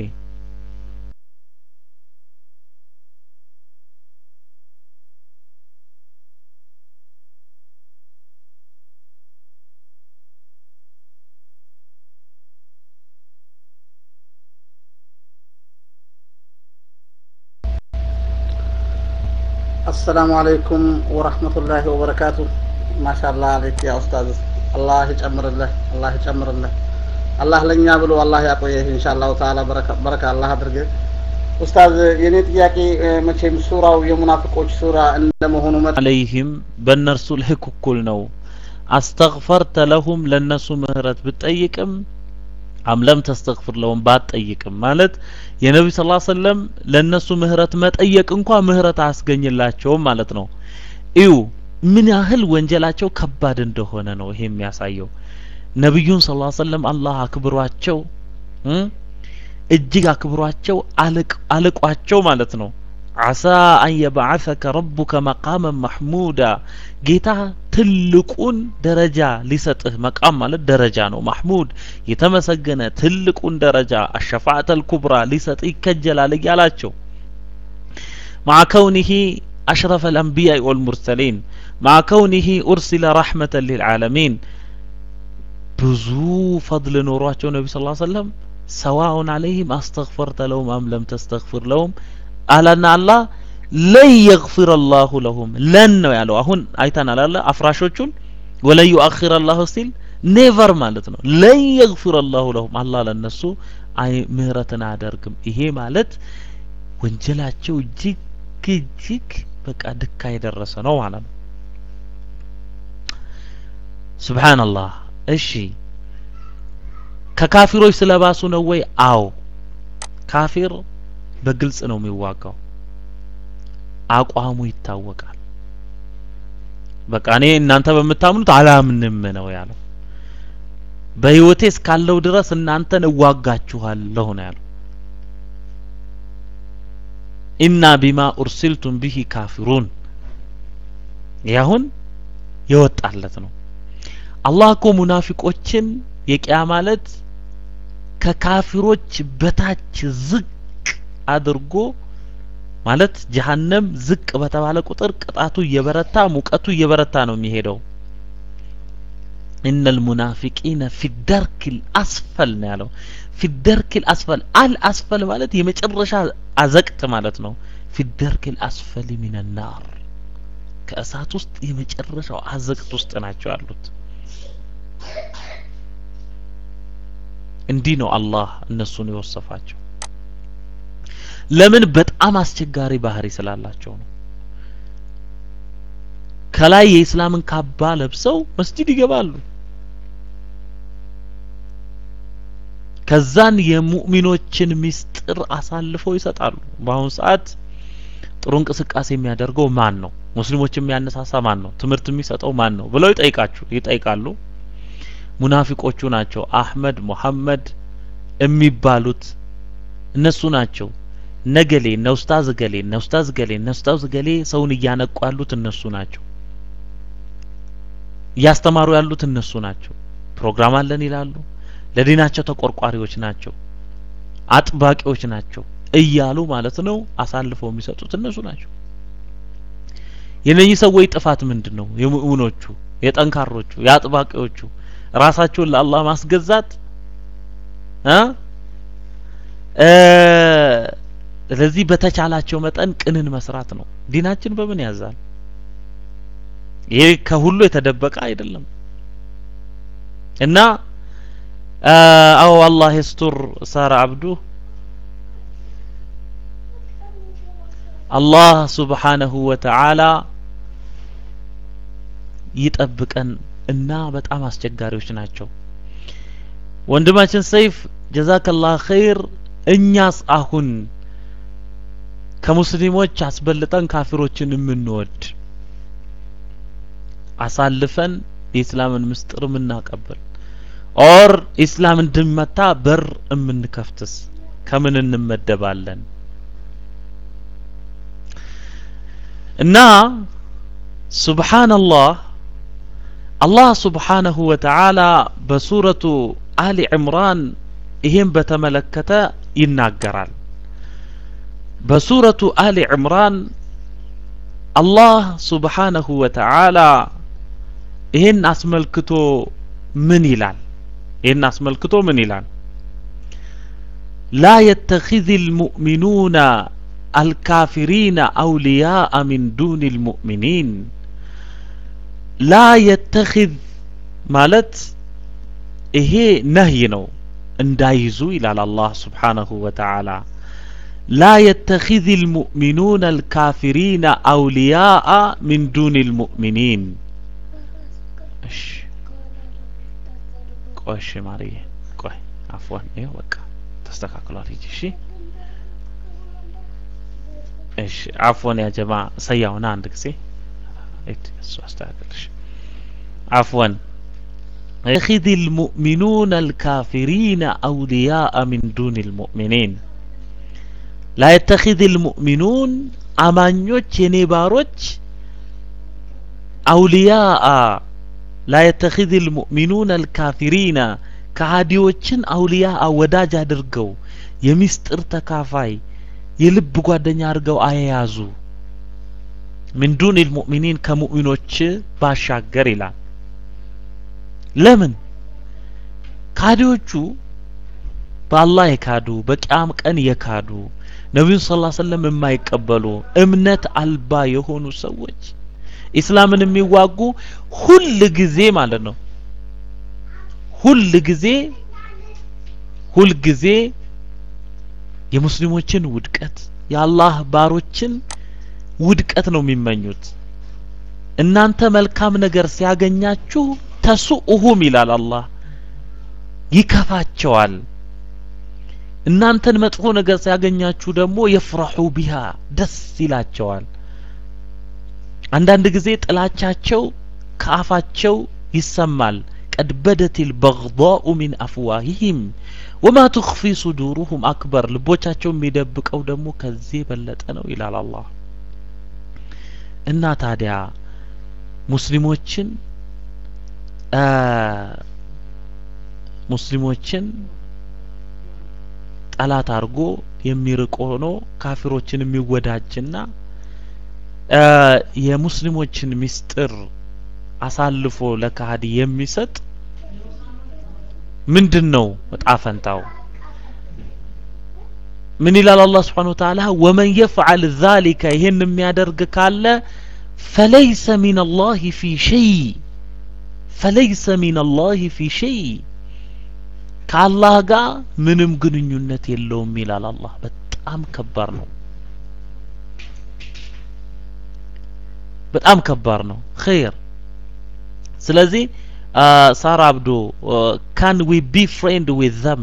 አሰላሙ አለይኩም ወረህመቱላሂ ወበረካቱ። ማሻአላህ አለይክ ያ ኡስታዝ፣ አላህ ይጨምርልህ፣ አላህ ይጨምርልህ። አላህ ለኛ ብሎ አላህ ያቆየህ ኢንሻአላሁ ተዓላ በረካ አላህ አድርገህ። ኡስታዝ የኔ ጥያቄ መቼም ሱራው የሙናፊቆች ሱራ እንደመሆኑ መጠን አለይህም በእነርሱ ልህክ እኩል ነው። አስተግፈርተ ለሁም ለነሱ ምህረት ብትጠይቅም አምለም ተስተግፍር ለሁም ባትጠይቅም ማለት የነቢ ስ ሰለም ለእነሱ ምህረት መጠየቅ እንኳ ምህረት አያስገኝላቸውም ማለት ነው። እዩ ምን ያህል ወንጀላቸው ከባድ እንደሆነ ነው ይሄ የሚያሳየው። ነቢዩን ስ ሰለም አላህ አክብሯቸው እጅግ አክብሯቸው አልቋቸው ማለት ነው። አሳ አን የበዓሰከ ረቡከ መቃመን ማሕሙዳ ጌታ ትልቁን ደረጃ ሊሰጥህ መቃም ማለት ደረጃ ነው። ማሕሙድ የተመሰገነ ትልቁን ደረጃ አሸፋዓተል ኩብራ ሊሰጥህ ይከጀላል እያላቸው مع كونه أشرف الأنبياء والمرسلين مع كونه أرسل رحمة للعالمين ብዙ ፈضል ኖሯቸው ነቢ ስ ሰለም ሰዋኡን አለይህም አስተግፈርተ ለሁም አም ለም ተስተግፍር ለሁም አለና አላህ ለን የግፊር አላሁ ለሁም ለን ነው ያለው። አሁን አይተናል አለ አፍራሾቹን ወለን ዩአኺር አላሁ ሲል ኔቨር ማለት ነው። ለን የግፊር አላሁ ለሁም አላህ ለነሱ አይ ምህረትን አያደርግም። ይሄ ማለት ወንጀላቸው እጅግ እጅግ በቃ ድካ የደረሰ ነው ማለት ነው። ሱብሃንአላህ። እሺ ከካፊሮች ስለባሱ ነው ወይ? አዎ ካፊር በግልጽ ነው የሚዋጋው። አቋሙ ይታወቃል። በቃ እኔ እናንተ በምታምኑት አላምንም ነው ያለው። በህይወቴ እስካለው ድረስ እናንተን እዋጋችኋለሁ ነው ያለው። ኢና ቢማ ኡርሲልቱም ቢሂ ካፊሩን ያሁን የወጣለት ነው አላህ እኮ ሙናፊቆችን የቂያ ማለት ከካፊሮች በታች ዝቅ አድርጎ ማለት ጀሀነም ዝቅ በተባለ ቁጥር ቅጣቱ እየበረታ ሙቀቱ እየበረታ ነው የሚሄደው ኢነ ልሙናፊቂነ ፊ ደርክ ልአስፈል ነው ያለው ፊ ደርክ ልአስፈል አል አስፈል ማለት የመጨረሻ አዘቅት ማለት ነው ፊ ደርክ ልአስፈል ሚን ናር ከእሳት ውስጥ የመጨረሻው አዘቅት ውስጥ ናቸው ያሉት እንዲህ ነው አላህ እነሱን የወሰፋቸው ለምን በጣም አስቸጋሪ ባህሪ ስላላቸው ነው ከላይ የኢስላምን ካባ ለብሰው መስጂድ ይገባሉ ከዛን የሙእሚኖችን ሚስጥር አሳልፈው ይሰጣሉ በአሁኑ ሰዓት ጥሩ እንቅስቃሴ የሚያደርገው ማን ነው ሙስሊሞች የሚያነሳሳ ማን ነው ትምህርት የሚሰጠው ማን ነው ብለው ይጠይቃችሁ ይጠይቃሉ ሙናፊቆቹ ናቸው አህመድ ሙሐመድ የሚባሉት እነሱ ናቸው ነገሌ እነ ኡስታዝ ገሌ እነ ኡስታዝ ገሌ እነ ኡስታዝ ገሌ ሰውን እያነቁ ያሉት እነሱ ናቸው እያስተማሩ ያሉት እነሱ ናቸው ፕሮግራም አለን ይላሉ ለዲናቸው ተቆርቋሪዎች ናቸው አጥባቂዎች ናቸው እያሉ ማለት ነው አሳልፈው የሚሰጡት እነሱ ናቸው የነኚህ ሰዎች ጥፋት ምንድን ነው የሙእሚኖቹ የጠንካሮቹ የአጥባቂዎቹ ራሳቸውን ለአላህ ማስገዛት እ ስለዚህ በተቻላቸው መጠን ቅንን መስራት ነው ዲናችን በምን ያዛል ይሄ ከሁሉ የተደበቀ አይደለም እና አው አላህ ይስቱር ሳራ አብዱ አላህ ሱብሓነሁ ወተዓላ ይጠብቀን እና በጣም አስቸጋሪዎች ናቸው ወንድማችን ሰይፍ ጀዛከላህ ኸይር እኛስ አሁን ከሙስሊሞች አስበልጠን ካፊሮችን የምንወድ አሳልፈን የኢስላምን ምስጢር የምናቀብል ኦር ኢስላም እንድመታ በር የምንከፍትስ ከምን እንመደባለን እና ሱብሓነላህ አላህ ሱብሓነሁ ወተዓላ በሱረቱ አሊ ዕምራን ይሄን በተመለከተ ይናገራል በሱረቱ አሊ ዕምራን አላህ ሱብሓነሁ ወተዓላ ይሄን አስመልክቶ ምን ይላል ይሄን አስመልክቶ ምን ይላል ላ የተኺذ ልሙእሚኑነ አልካፊሪነ አውልያአ ሚን ዱን ልሙእሚኒን ላ የተኺذ ማለት ይሄ ነህይ ነው እንዳይዙ ይላል አላህ ስብሓነሁ ወተዓላ ላ የተኺذ ልሙእሚኑነ አልካፊሪነ አውልያአ ሚን ዱን ልሙእሚኒን እሺ ቆይ እሺ ማርዬ ቆይ አፍዋን ይኸው በቃ ተስተካክሏል ሂጂ እሺ እሺ አፍዋን ያ ጀማ ሰያውና አንድ ጊዜ እሱ አስተካክልሽ አፍዋን يتخذ المؤمنون الكافرين أولياء من دون المؤمنين لا يتخذ المؤمنون أمانيوች የኔ ባሮች أولياء لا يتخذ المؤمنون الكافرين ከሃዲዎችን አውሊያ ወዳጅ አድርገው የሚስጥር ተካፋይ የልብ ጓደኛ አድርገው አያያዙ ምን ዱን ልሙእሚኒን ከሙእሚኖች ባሻገር ይላል ለምን ካዲዎቹ በአላህ የካዱ በቂያም ቀን የካዱ ነቢዩን ስ ሰለም የማይቀበሉ እምነት አልባ የሆኑ ሰዎች ኢስላምን የሚዋጉ ሁል ጊዜ ማለት ነው ሁል ጊዜ ሁል ጊዜ የሙስሊሞችን ውድቀት የአላህ ባሮችን ውድቀት ነው የሚመኙት እናንተ መልካም ነገር ሲያገኛችሁ ተሱኡሁም ይላል አላህ ይከፋቸዋል እናንተን መጥፎ ነገር ሲያገኛችሁ ደግሞ የፍረሑ ቢሃ ደስ ይላቸዋል አንዳንድ ጊዜ ጥላቻቸው ከአፋቸው ይሰማል ቀድ በደት ልበግضاء ሚን አፍዋሂህም ወማ ትኽፊ ሱዱሩሁም አክበር ልቦቻቸው የሚደብቀው ደግሞ ከዚህ የበለጠ ነው ይላል አላህ እና ታዲያ ሙስሊሞችን ሙስሊሞችን ጠላት አድርጎ የሚርቅ ሆኖ ካፊሮችን የሚወዳጅና የሙስሊሞችን ምስጢር አሳልፎ ለካሃዲ የሚሰጥ ምንድን ነው እጣ ፈንታው? ምን ይላል አላህ ስብሓነሁ ወተዓላ ወመን የፍዓል ዛሊከ ይህን የሚያደርግ ካለ ፈለይሰ ሚን አላህ ፊ ሸይ ፈለይሰ ሚን አላህ ፊ ሸይ ከአላህ ጋር ምንም ግንኙነት የለውም ይላል አላህ። በጣም ከባድ ነው። በጣም ከባድ ነው። ኸይር ስለዚህ ሳራ አብዶ ካን ዊ ቢ ፍሬንድ ዊዝ ዘም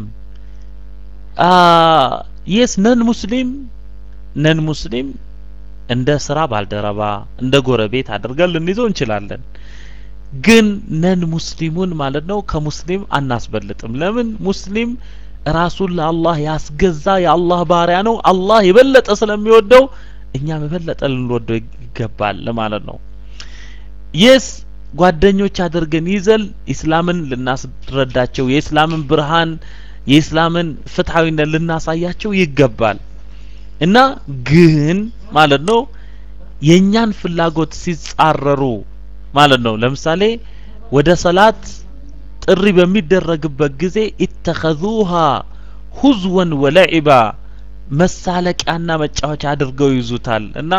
የስ ነን ሙስሊም ነን ሙስሊም እንደ ስራ ባልደረባ እንደ ጎረቤት አድርገን ልንይዘው እንችላለን። ግን ነን ሙስሊሙን ማለት ነው ከሙስሊም አናስበልጥም። ለምን ሙስሊም ራሱን ለአላህ ያስገዛ የአላህ ባሪያ ነው። አላህ የበለጠ ስለሚወደው እኛም የበለጠ ልንወደው ይገባል ለማለት ነው። የስ ጓደኞች አድርገን ይዘል ኢስላምን ልናስረዳቸው የኢስላምን ብርሃን የኢስላምን ፍትሐዊነት ልናሳያቸው ይገባል እና ግን ማለት ነው የእኛን ፍላጎት ሲጻረሩ ማለት ነው። ለምሳሌ ወደ ሰላት ጥሪ በሚደረግበት ጊዜ ኢተኸዙሃ ሁዝወን ወለዒባ መሳለቂያና መጫወቻ አድርገው ይዙታል እና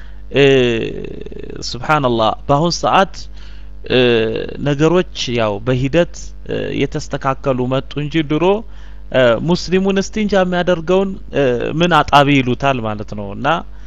ሱብሃንአላህ በአሁን ሰዓት ነገሮች ያው በሂደት የተስተካከሉ መጡ እንጂ ድሮ ሙስሊሙን እስቲንጃ የሚያደርገውን ምን አጣቢ ይሉታል ማለት ነው እና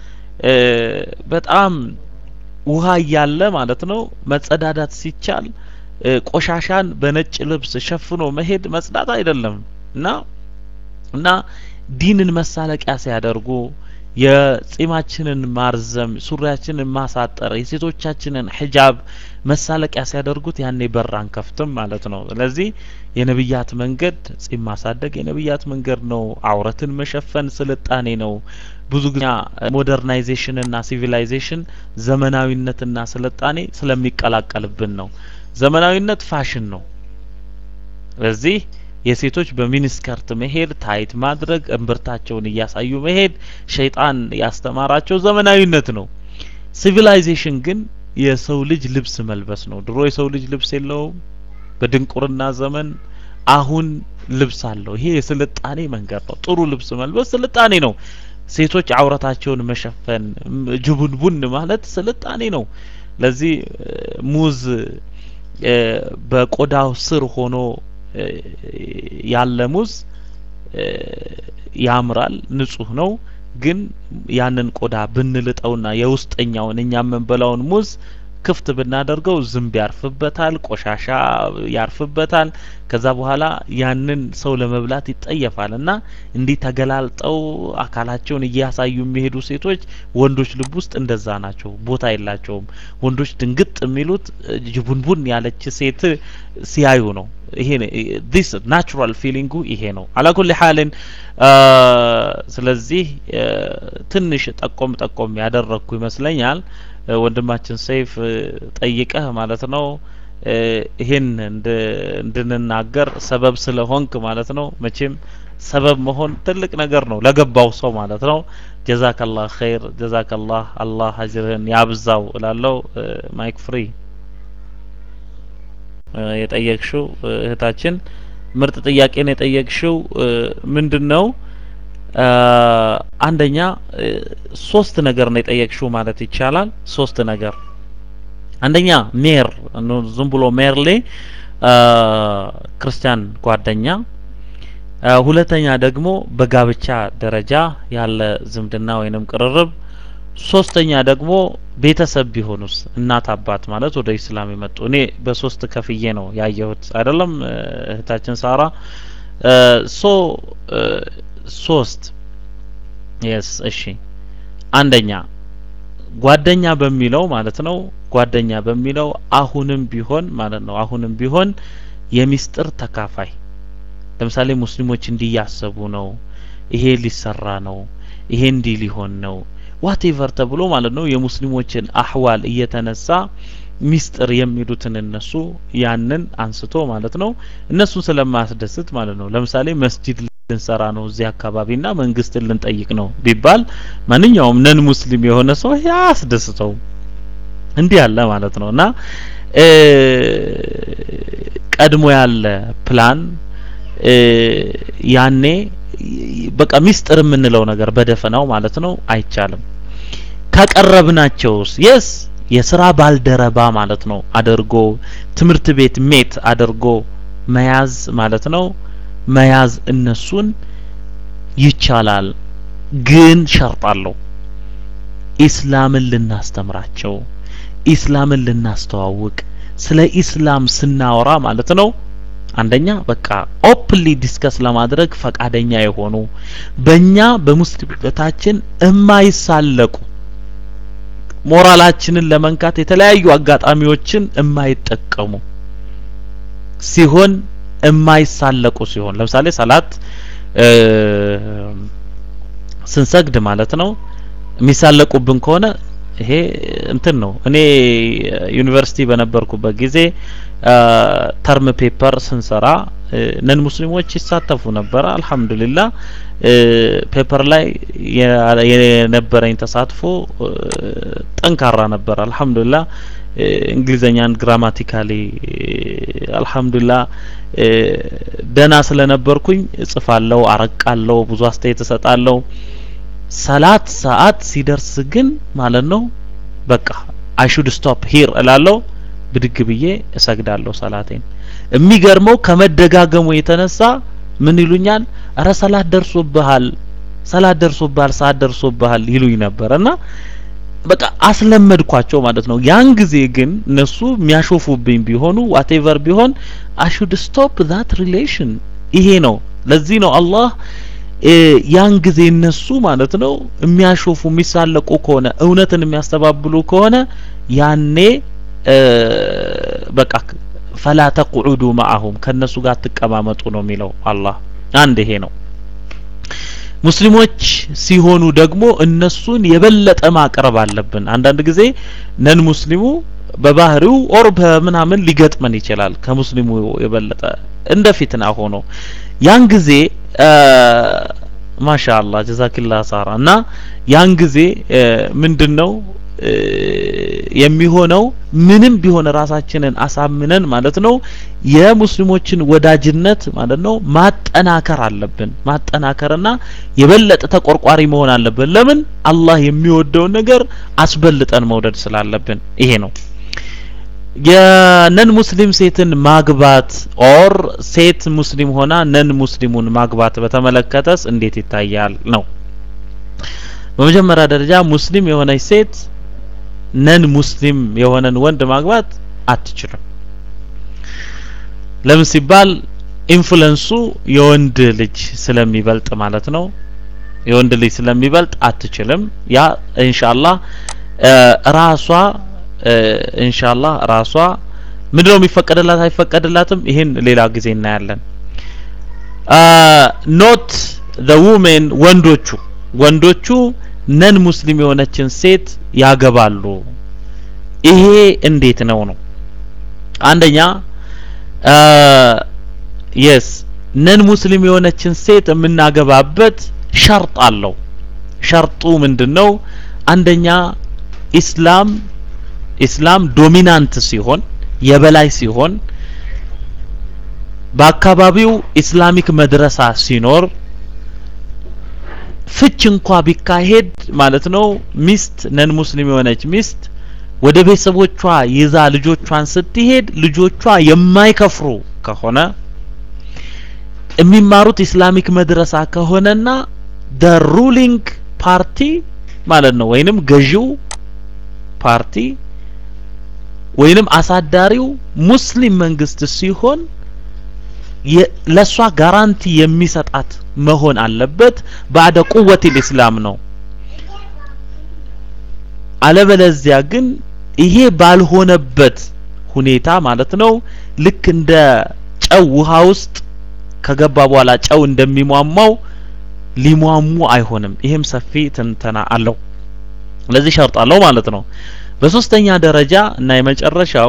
በጣም ውሃ እያለ ማለት ነው መጸዳዳት ሲቻል ቆሻሻን በነጭ ልብስ ሸፍኖ መሄድ መጽዳት አይደለም እና እና ዲንን መሳለቂያ ሲያደርጉ የጺማችንን ማርዘም ሱሪያችንን ማሳጠር የሴቶቻችንን ሒጃብ መሳለቂያ ሲያደርጉት ያኔ በር አንከፍትም ማለት ነው። ስለዚህ የነብያት መንገድ ጺም ማሳደግ የነብያት መንገድ ነው። አውረትን መሸፈን ስልጣኔ ነው። ብዙ ጊዜ ሞደርናይዜሽንና ሲቪላይዜሽን ዘመናዊነትና ስልጣኔ ስለሚቀላቀልብን ነው። ዘመናዊነት ፋሽን ነው። ስለዚህ የሴቶች በሚኒስከርት መሄድ ታይት ማድረግ እምብርታቸውን እያሳዩ መሄድ ሸይጣን ያስተማራቸው ዘመናዊነት ነው። ሲቪላይዜሽን ግን የሰው ልጅ ልብስ መልበስ ነው። ድሮ የሰው ልጅ ልብስ የለውም በድንቁርና ዘመን። አሁን ልብስ አለው። ይሄ የስልጣኔ መንገድ ነው። ጥሩ ልብስ መልበስ ስልጣኔ ነው። ሴቶች አውረታቸውን መሸፈን ጅቡንቡን ማለት ስልጣኔ ነው። ለዚህ ሙዝ በቆዳው ስር ሆኖ ያለ ሙዝ ያምራል፣ ንጹህ ነው። ግን ያንን ቆዳ ብንልጠውና የውስጠኛውን እኛ የምንበላውን ሙዝ ክፍት ብናደርገው ዝንብ ያርፍበታል፣ ቆሻሻ ያርፍበታል። ከዛ በኋላ ያንን ሰው ለመብላት ይጠየፋል እና እንዲህ ተገላልጠው አካላቸውን እያሳዩ የሚሄዱ ሴቶች ወንዶች ልብ ውስጥ እንደዛ ናቸው፣ ቦታ የላቸውም። ወንዶች ድንግጥ የሚሉት ጅቡንቡን ያለች ሴት ሲያዩ ነው። ይሄ ዲስ ናቹራል ፊሊንጉ ይሄ ነው። አላኩል ሐልን ስለዚህ ትንሽ ጠቆም ጠቆም ያደረግኩ ይመስለኛል። ወንድማችን ሰይፍ ጠይቀህ ማለት ነው ይሄን እንድንናገር ሰበብ ስለሆንክ ማለት ነው። መቼም ሰበብ መሆን ትልቅ ነገር ነው ለገባው ሰው ማለት ነው። ጀዛከላህ ኸይር ጀዛከላህ አላህ አጅርህን ያብዛው እላለሁ። ማይክ ፍሪ የጠየቅሽው እህታችን ምርጥ ጥያቄ ነው የጠየቅሽው። ምንድን ነው አንደኛ ሶስት ነገር ነው የጠየቅሽው ማለት ይቻላል። ሶስት ነገር አንደኛ ሜር ዝም ብሎ ሜርሌ ክርስቲያን ጓደኛ፣ ሁለተኛ ደግሞ በጋብቻ ደረጃ ያለ ዝምድና ወይንም ቅርርብ፣ ሶስተኛ ደግሞ ቤተሰብ ቢሆኑስ እናት አባት ማለት ወደ ኢስላም የመጡ እኔ በሶስት ከፍዬ ነው ያየሁት አይደለም እህታችን ሳራ ሶ ሶስት የስ እሺ አንደኛ ጓደኛ በሚለው ማለት ነው ጓደኛ በሚለው አሁንም ቢሆን ማለት ነው አሁንም ቢሆን የሚስጥር ተካፋይ ለምሳሌ ሙስሊሞች እንዲያሰቡ ነው፣ ይሄ ሊሰራ ነው፣ ይሄ እንዲህ ሊሆን ነው ዋቴቨር ተብሎ ማለት ነው የሙስሊሞችን አህዋል እየተነሳ ሚስጥር የሚሉትን እነሱ ያንን አንስቶ ማለት ነው እነሱን ስለማያስደስት ማለት ነው። ለምሳሌ መስጂድ ልንሰራ ነው እዚህ አካባቢና መንግስትን ልንጠይቅ ነው ቢባል ማንኛውም ነን ሙስሊም የሆነ ሰው ያስደስተው እንዲህ ያለ ማለት ነው እና ቀድሞ ያለ ፕላን ያኔ በቃ ሚስጥር የምንለው ነገር በደፈናው ማለት ነው አይቻልም። ከቀረብናቸውስ የስ የስራ ባልደረባ ማለት ነው አድርጎ ትምህርት ቤት ሜት አድርጎ መያዝ ማለት ነው መያዝ እነሱን ይቻላል። ግን ሸርጥ አለው። ኢስላምን ልናስተምራቸው፣ ኢስላምን ልናስተዋውቅ፣ ስለ ኢስላም ስናወራ ማለት ነው አንደኛ በቃ ኦፕንሊ ዲስከስ ለማድረግ ፈቃደኛ የሆኑ በእኛ በሙስሊምነታችን እማይሳለቁ ሞራላችንን ለመንካት የተለያዩ አጋጣሚዎችን የማይጠቀሙ ሲሆን የማይሳለቁ ሲሆን ለምሳሌ ሰላት ስንሰግድ ማለት ነው የሚሳለቁብን ከሆነ ይሄ እንትን ነው። እኔ ዩኒቨርሲቲ በነበርኩበት ጊዜ ተርም ፔፐር ስንሰራ ነን ሙስሊሞች ይሳተፉ ነበረ። አልሐምዱሊላህ ፔፐር ላይ የነበረኝ ተሳትፎ ጠንካራ ነበር። አልሐምዱሊላህ እንግሊዘኛን ግራማቲካሊ አልሐምዱሊላህ ደና ስለነበርኩኝ እጽፋለሁ፣ አረቃለሁ፣ ብዙ አስተያየት እሰጣለሁ። ሰላት ሰዓት ሲደርስ ግን ማለት ነው በቃ አይ ሹድ ስቶፕ ሂር እላለሁ። ብድግ ብዬ እሰግዳለሁ ሰላቴን። የሚገርመው ከመደጋገሙ የተነሳ ምን ይሉኛል? እረ ሰላት ደርሶብሃል፣ ሰላት ደርሶብሃል፣ ሰዓት ደርሶብሃል ይሉኝ ነበር እና በቃ አስለመድኳቸው ማለት ነው። ያን ጊዜ ግን እነሱ የሚያሾፉብኝ ቢሆኑ ዋቴቨር ቢሆን አይ ሹድ ስቶፕ ዛት ሪሌሽን ይሄ ነው። ለዚህ ነው አላህ ያን ጊዜ እነሱ ማለት ነው የሚያሾፉ የሚሳለቁ ከሆነ እውነትን የሚያስተባብሉ ከሆነ ያኔ በቃ ፈላ ተቅዑዱ ማአሁም ከነሱ ጋር ትቀማመጡ ነው የሚለው አላህ። አንድ ይሄ ነው። ሙስሊሞች ሲሆኑ ደግሞ እነሱን የበለጠ ማቅረብ አለብን። አንዳንድ ጊዜ ነን ሙስሊሙ በባህሪው ኦር በምናምን ሊገጥመን ይችላል ከሙስሊሙ የበለጠ እንደ ፊትና ሆኖ ያን ጊዜ ማሻአላህ ጀዛኪላህ ሳራ እና ያን ጊዜ ምንድነው የሚሆነው ምንም ቢሆን ራሳችንን አሳምነን ማለት ነው የሙስሊሞችን ወዳጅነት ማለት ነው ማጠናከር አለብን። ማጠናከርና የበለጠ ተቆርቋሪ መሆን አለብን። ለምን አላህ የሚወደውን ነገር አስበልጠን መውደድ ስላለብን ይሄ ነው። የነን ሙስሊም ሴትን ማግባት ኦር ሴት ሙስሊም ሆና ነን ሙስሊሙን ማግባት በተመለከተስ እንዴት ይታያል ነው። በመጀመሪያ ደረጃ ሙስሊም የሆነች ሴት ነን ሙስሊም የሆነን ወንድ ማግባት አትችልም። ለምን ሲባል ኢንፍሉንሱ የወንድ ልጅ ስለሚበልጥ ማለት ነው። የወንድ ልጅ ስለሚበልጥ አትችልም። ያ ኢንሻአላህ ራሷ ኢንሻአላህ ራሷ ምንድነው የሚፈቀድላት አይፈቀድላትም፣ ይሄን ሌላ ጊዜ እናያለን። ኖት ዘ ውሜን ወንዶቹ ወንዶቹ ነን ሙስሊም የሆነችን ሴት ያገባሉ። ይሄ እንዴት ነው ነው? አንደኛ የስ ነን ሙስሊም የሆነችን ሴት የምናገባበት ሸርጥ አለው። ሸርጡ ምንድነው? አንደኛ ኢስላም ኢስላም ዶሚናንት ሲሆን የበላይ ሲሆን በአካባቢው ኢስላሚክ መድረሳ ሲኖር ፍች እንኳ ቢካሄድ ማለት ነው ሚስት ነን ሙስሊም የሆነች ሚስት ወደ ቤተሰቦቿ ይዛ ልጆቿን ስትሄድ ልጆቿ የማይከፍሩ ከሆነ የሚማሩት ኢስላሚክ መድረሳ ከሆነና ደ ሩሊንግ ፓርቲ ማለት ነው ወይንም ገዢው ፓርቲ ወይንም አሳዳሪው ሙስሊም መንግስት ሲሆን ለሷ ጋራንቲ የሚሰጣት መሆን አለበት። ባዕደ ቁወት ኢስላም ነው። አለበለዚያ ግን ይሄ ባልሆነበት ሁኔታ ማለት ነው ልክ እንደ ጨው ውሃ ውስጥ ከገባ በኋላ ጨው እንደሚሟሟው ሊሟሙ አይሆንም። ይህም ሰፊ ትንተና አለው። ለዚህ ሸርጥ አለው ማለት ነው። በሶስተኛ ደረጃ እና የመጨረሻው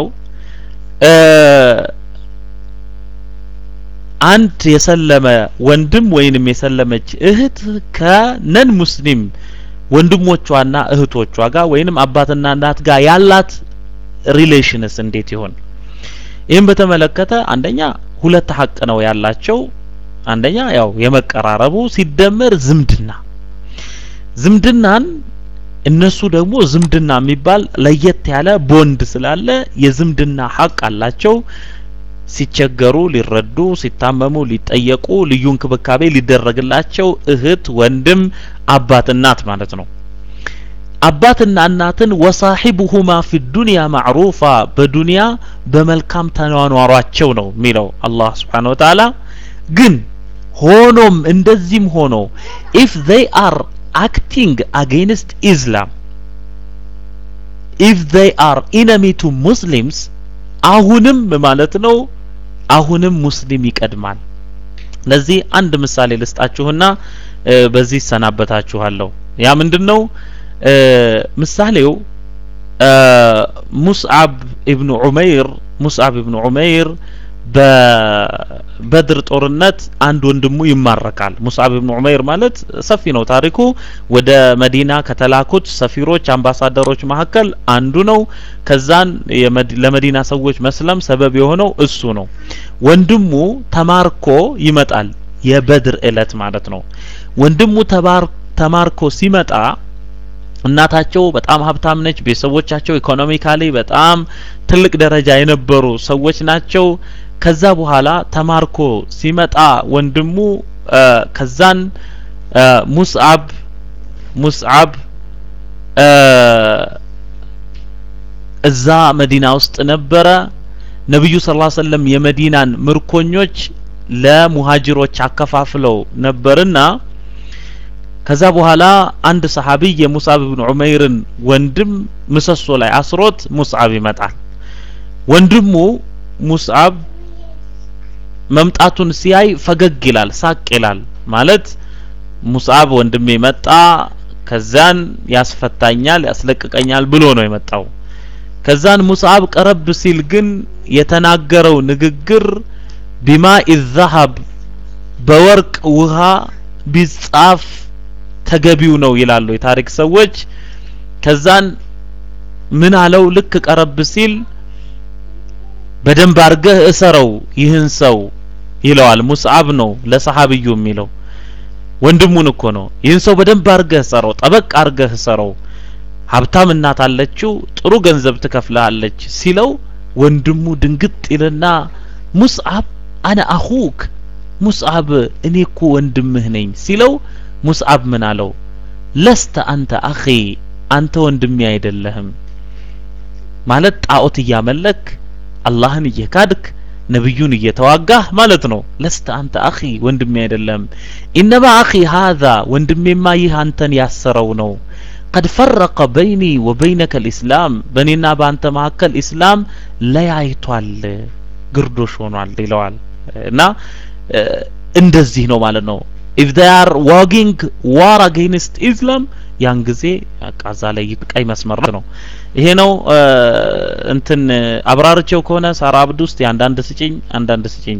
አንድ የሰለመ ወንድም ወይንም የሰለመች እህት ከነን ሙስሊም ወንድሞቿና እህቶቿ ጋር ወይንም አባትና እናት ጋር ያላት ሪሌሽንስ እንዴት ይሆን? ይህም በተመለከተ አንደኛ ሁለት ሀቅ ነው ያላቸው። አንደኛ ያው የመቀራረቡ ሲደመር ዝምድና ዝምድናን እነሱ ደግሞ ዝምድና የሚባል ለየት ያለ ቦንድ ስላለ የዝምድና ሀቅ አላቸው። ሲቸገሩ ሊረዱ፣ ሲታመሙ ሊጠየቁ፣ ልዩ እንክብካቤ ሊደረግላቸው እህት፣ ወንድም፣ አባት፣ እናት ማለት ነው። አባትና እናትን ወሳሂቡሁማ ፊ ዱንያ ማዕሩፋ በዱንያ በመልካም ተኗኗሯቸው ነው የሚለው አላህ ስብሓነሁ ወተዓላ። ግን ሆኖም እንደዚህም ሆኖ ኢፍ they are acting against Islam if they are enemy to Muslims አሁንም ማለት ነው አሁንም ሙስሊም ይቀድማል። ለዚህ አንድ ምሳሌ ልስጣችሁና በዚህ ይሰናበታችኋለሁ። ያ ምንድነው? ምሳሌው ሙስዓብ ኢብኑ ዑመይር ሙስዓብ ኢብኑ ዑመይር በበድር ጦርነት አንድ ወንድሙ ይማረካል። ሙስዓብ ኢብኑ ዑመይር ማለት ሰፊ ነው ታሪኩ። ወደ መዲና ከተላኩት ሰፊሮች፣ አምባሳደሮች መካከል አንዱ ነው። ከዛን ለመዲና ሰዎች መስለም ሰበብ የሆነው እሱ ነው። ወንድሙ ተማርኮ ይመጣል። የበድር እለት ማለት ነው። ወንድሙ ተማርኮ ሲመጣ እናታቸው በጣም ሀብታም ነች። ቤተሰቦቻቸው ኢኮኖሚካሊ በጣም ትልቅ ደረጃ የነበሩ ሰዎች ናቸው። ከዛ በኋላ ተማርኮ ሲመጣ ወንድሙ ከዛን ሙስዓብ ሙስዓብ እዛ መዲና ውስጥ ነበረ። ነብዩ ሰለላሁ ዐለይሂ ወሰለም የመዲናን ምርኮኞች ለሙሃጅሮች አከፋፍለው ነበርና ከዛ በኋላ አንድ ሰሃቢይ የሙስዓብ ኢብኑ ዑመይርን ወንድም ምሰሶ ላይ አስሮት ሙስዓብ ይመጣል። ወንድሙ ሙስዓብ መምጣቱን ሲያይ ፈገግ ይላል፣ ሳቅ ይላል። ማለት ሙስዓብ ወንድሜ መጣ፣ ከዛን ያስፈታኛል፣ ያስለቅቀኛል ብሎ ነው የመጣው። ከዛን ሙስዓብ ቀረብ ሲል ግን የተናገረው ንግግር ቢማኢ ዘሀብ በወርቅ ውሃ ቢጻፍ ተገቢው ነው ይላሉ የታሪክ ሰዎች። ከዛን ምን አለው ልክ ቀረብ ሲል በደንብ አርገህ እሰረው ይህን ሰው ይለዋል። ሙስዓብ ነው ለሰሃብዩ የሚለው ወንድሙን እኮ ነው። ይህን ሰው በደንብ አርገህ እሰረው፣ ጠበቅ አርገህ እሰረው፣ ሀብታም እናት አለችው፣ ጥሩ ገንዘብ ትከፍልሃለች ሲለው ወንድሙ ድንግጥ ይልና ሙስዓብ አነ አኹክ ሙስዓብ እኔ እኮ ወንድምህ ነኝ ሲለው ሙስዓብ ምን አለው? ለስተ አንተ አኺ አንተ ወንድሜ አይደለህም ማለት ጣዖት እያመለክ አላህን እየካድክ ነብዩን እየተዋጋህ ማለት ነው። ለስተ አንተ አኺ ወንድሜ አይደለም። ኢነማ አኺ ሃዛ ወንድሜማ ይህ አንተን ያሰረው ነው። ቀድ ፈረቀ በይኒ ወበይነከ ልእስላም በእኔና በአንተ መካከል ኢስላም ለያይቷል፣ ግርዶሽ ሆኗል ይለዋል። እና እንደዚህ ነው ማለት ነው። ኢፍ they are waging war against Islam ያን ጊዜ አቃዛ ላይ ቀይ መስመር ነው። ይሄ ነው እንትን አብራርቸው ከሆነ ሳራ አብድ ውስጥ የአንዳንድ ስጭኝ አንዳንድ ስጭኝ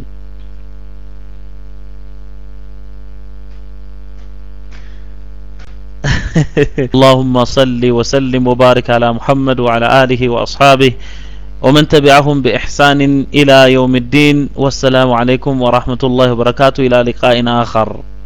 اللهم صل وسلم وبارك على محمد وعلى آله وأصحابه ومن تبعهم بإحسان إلى يوم الدين والسلام عليكم ورحمة الله وبركاته إلى لقاء آخر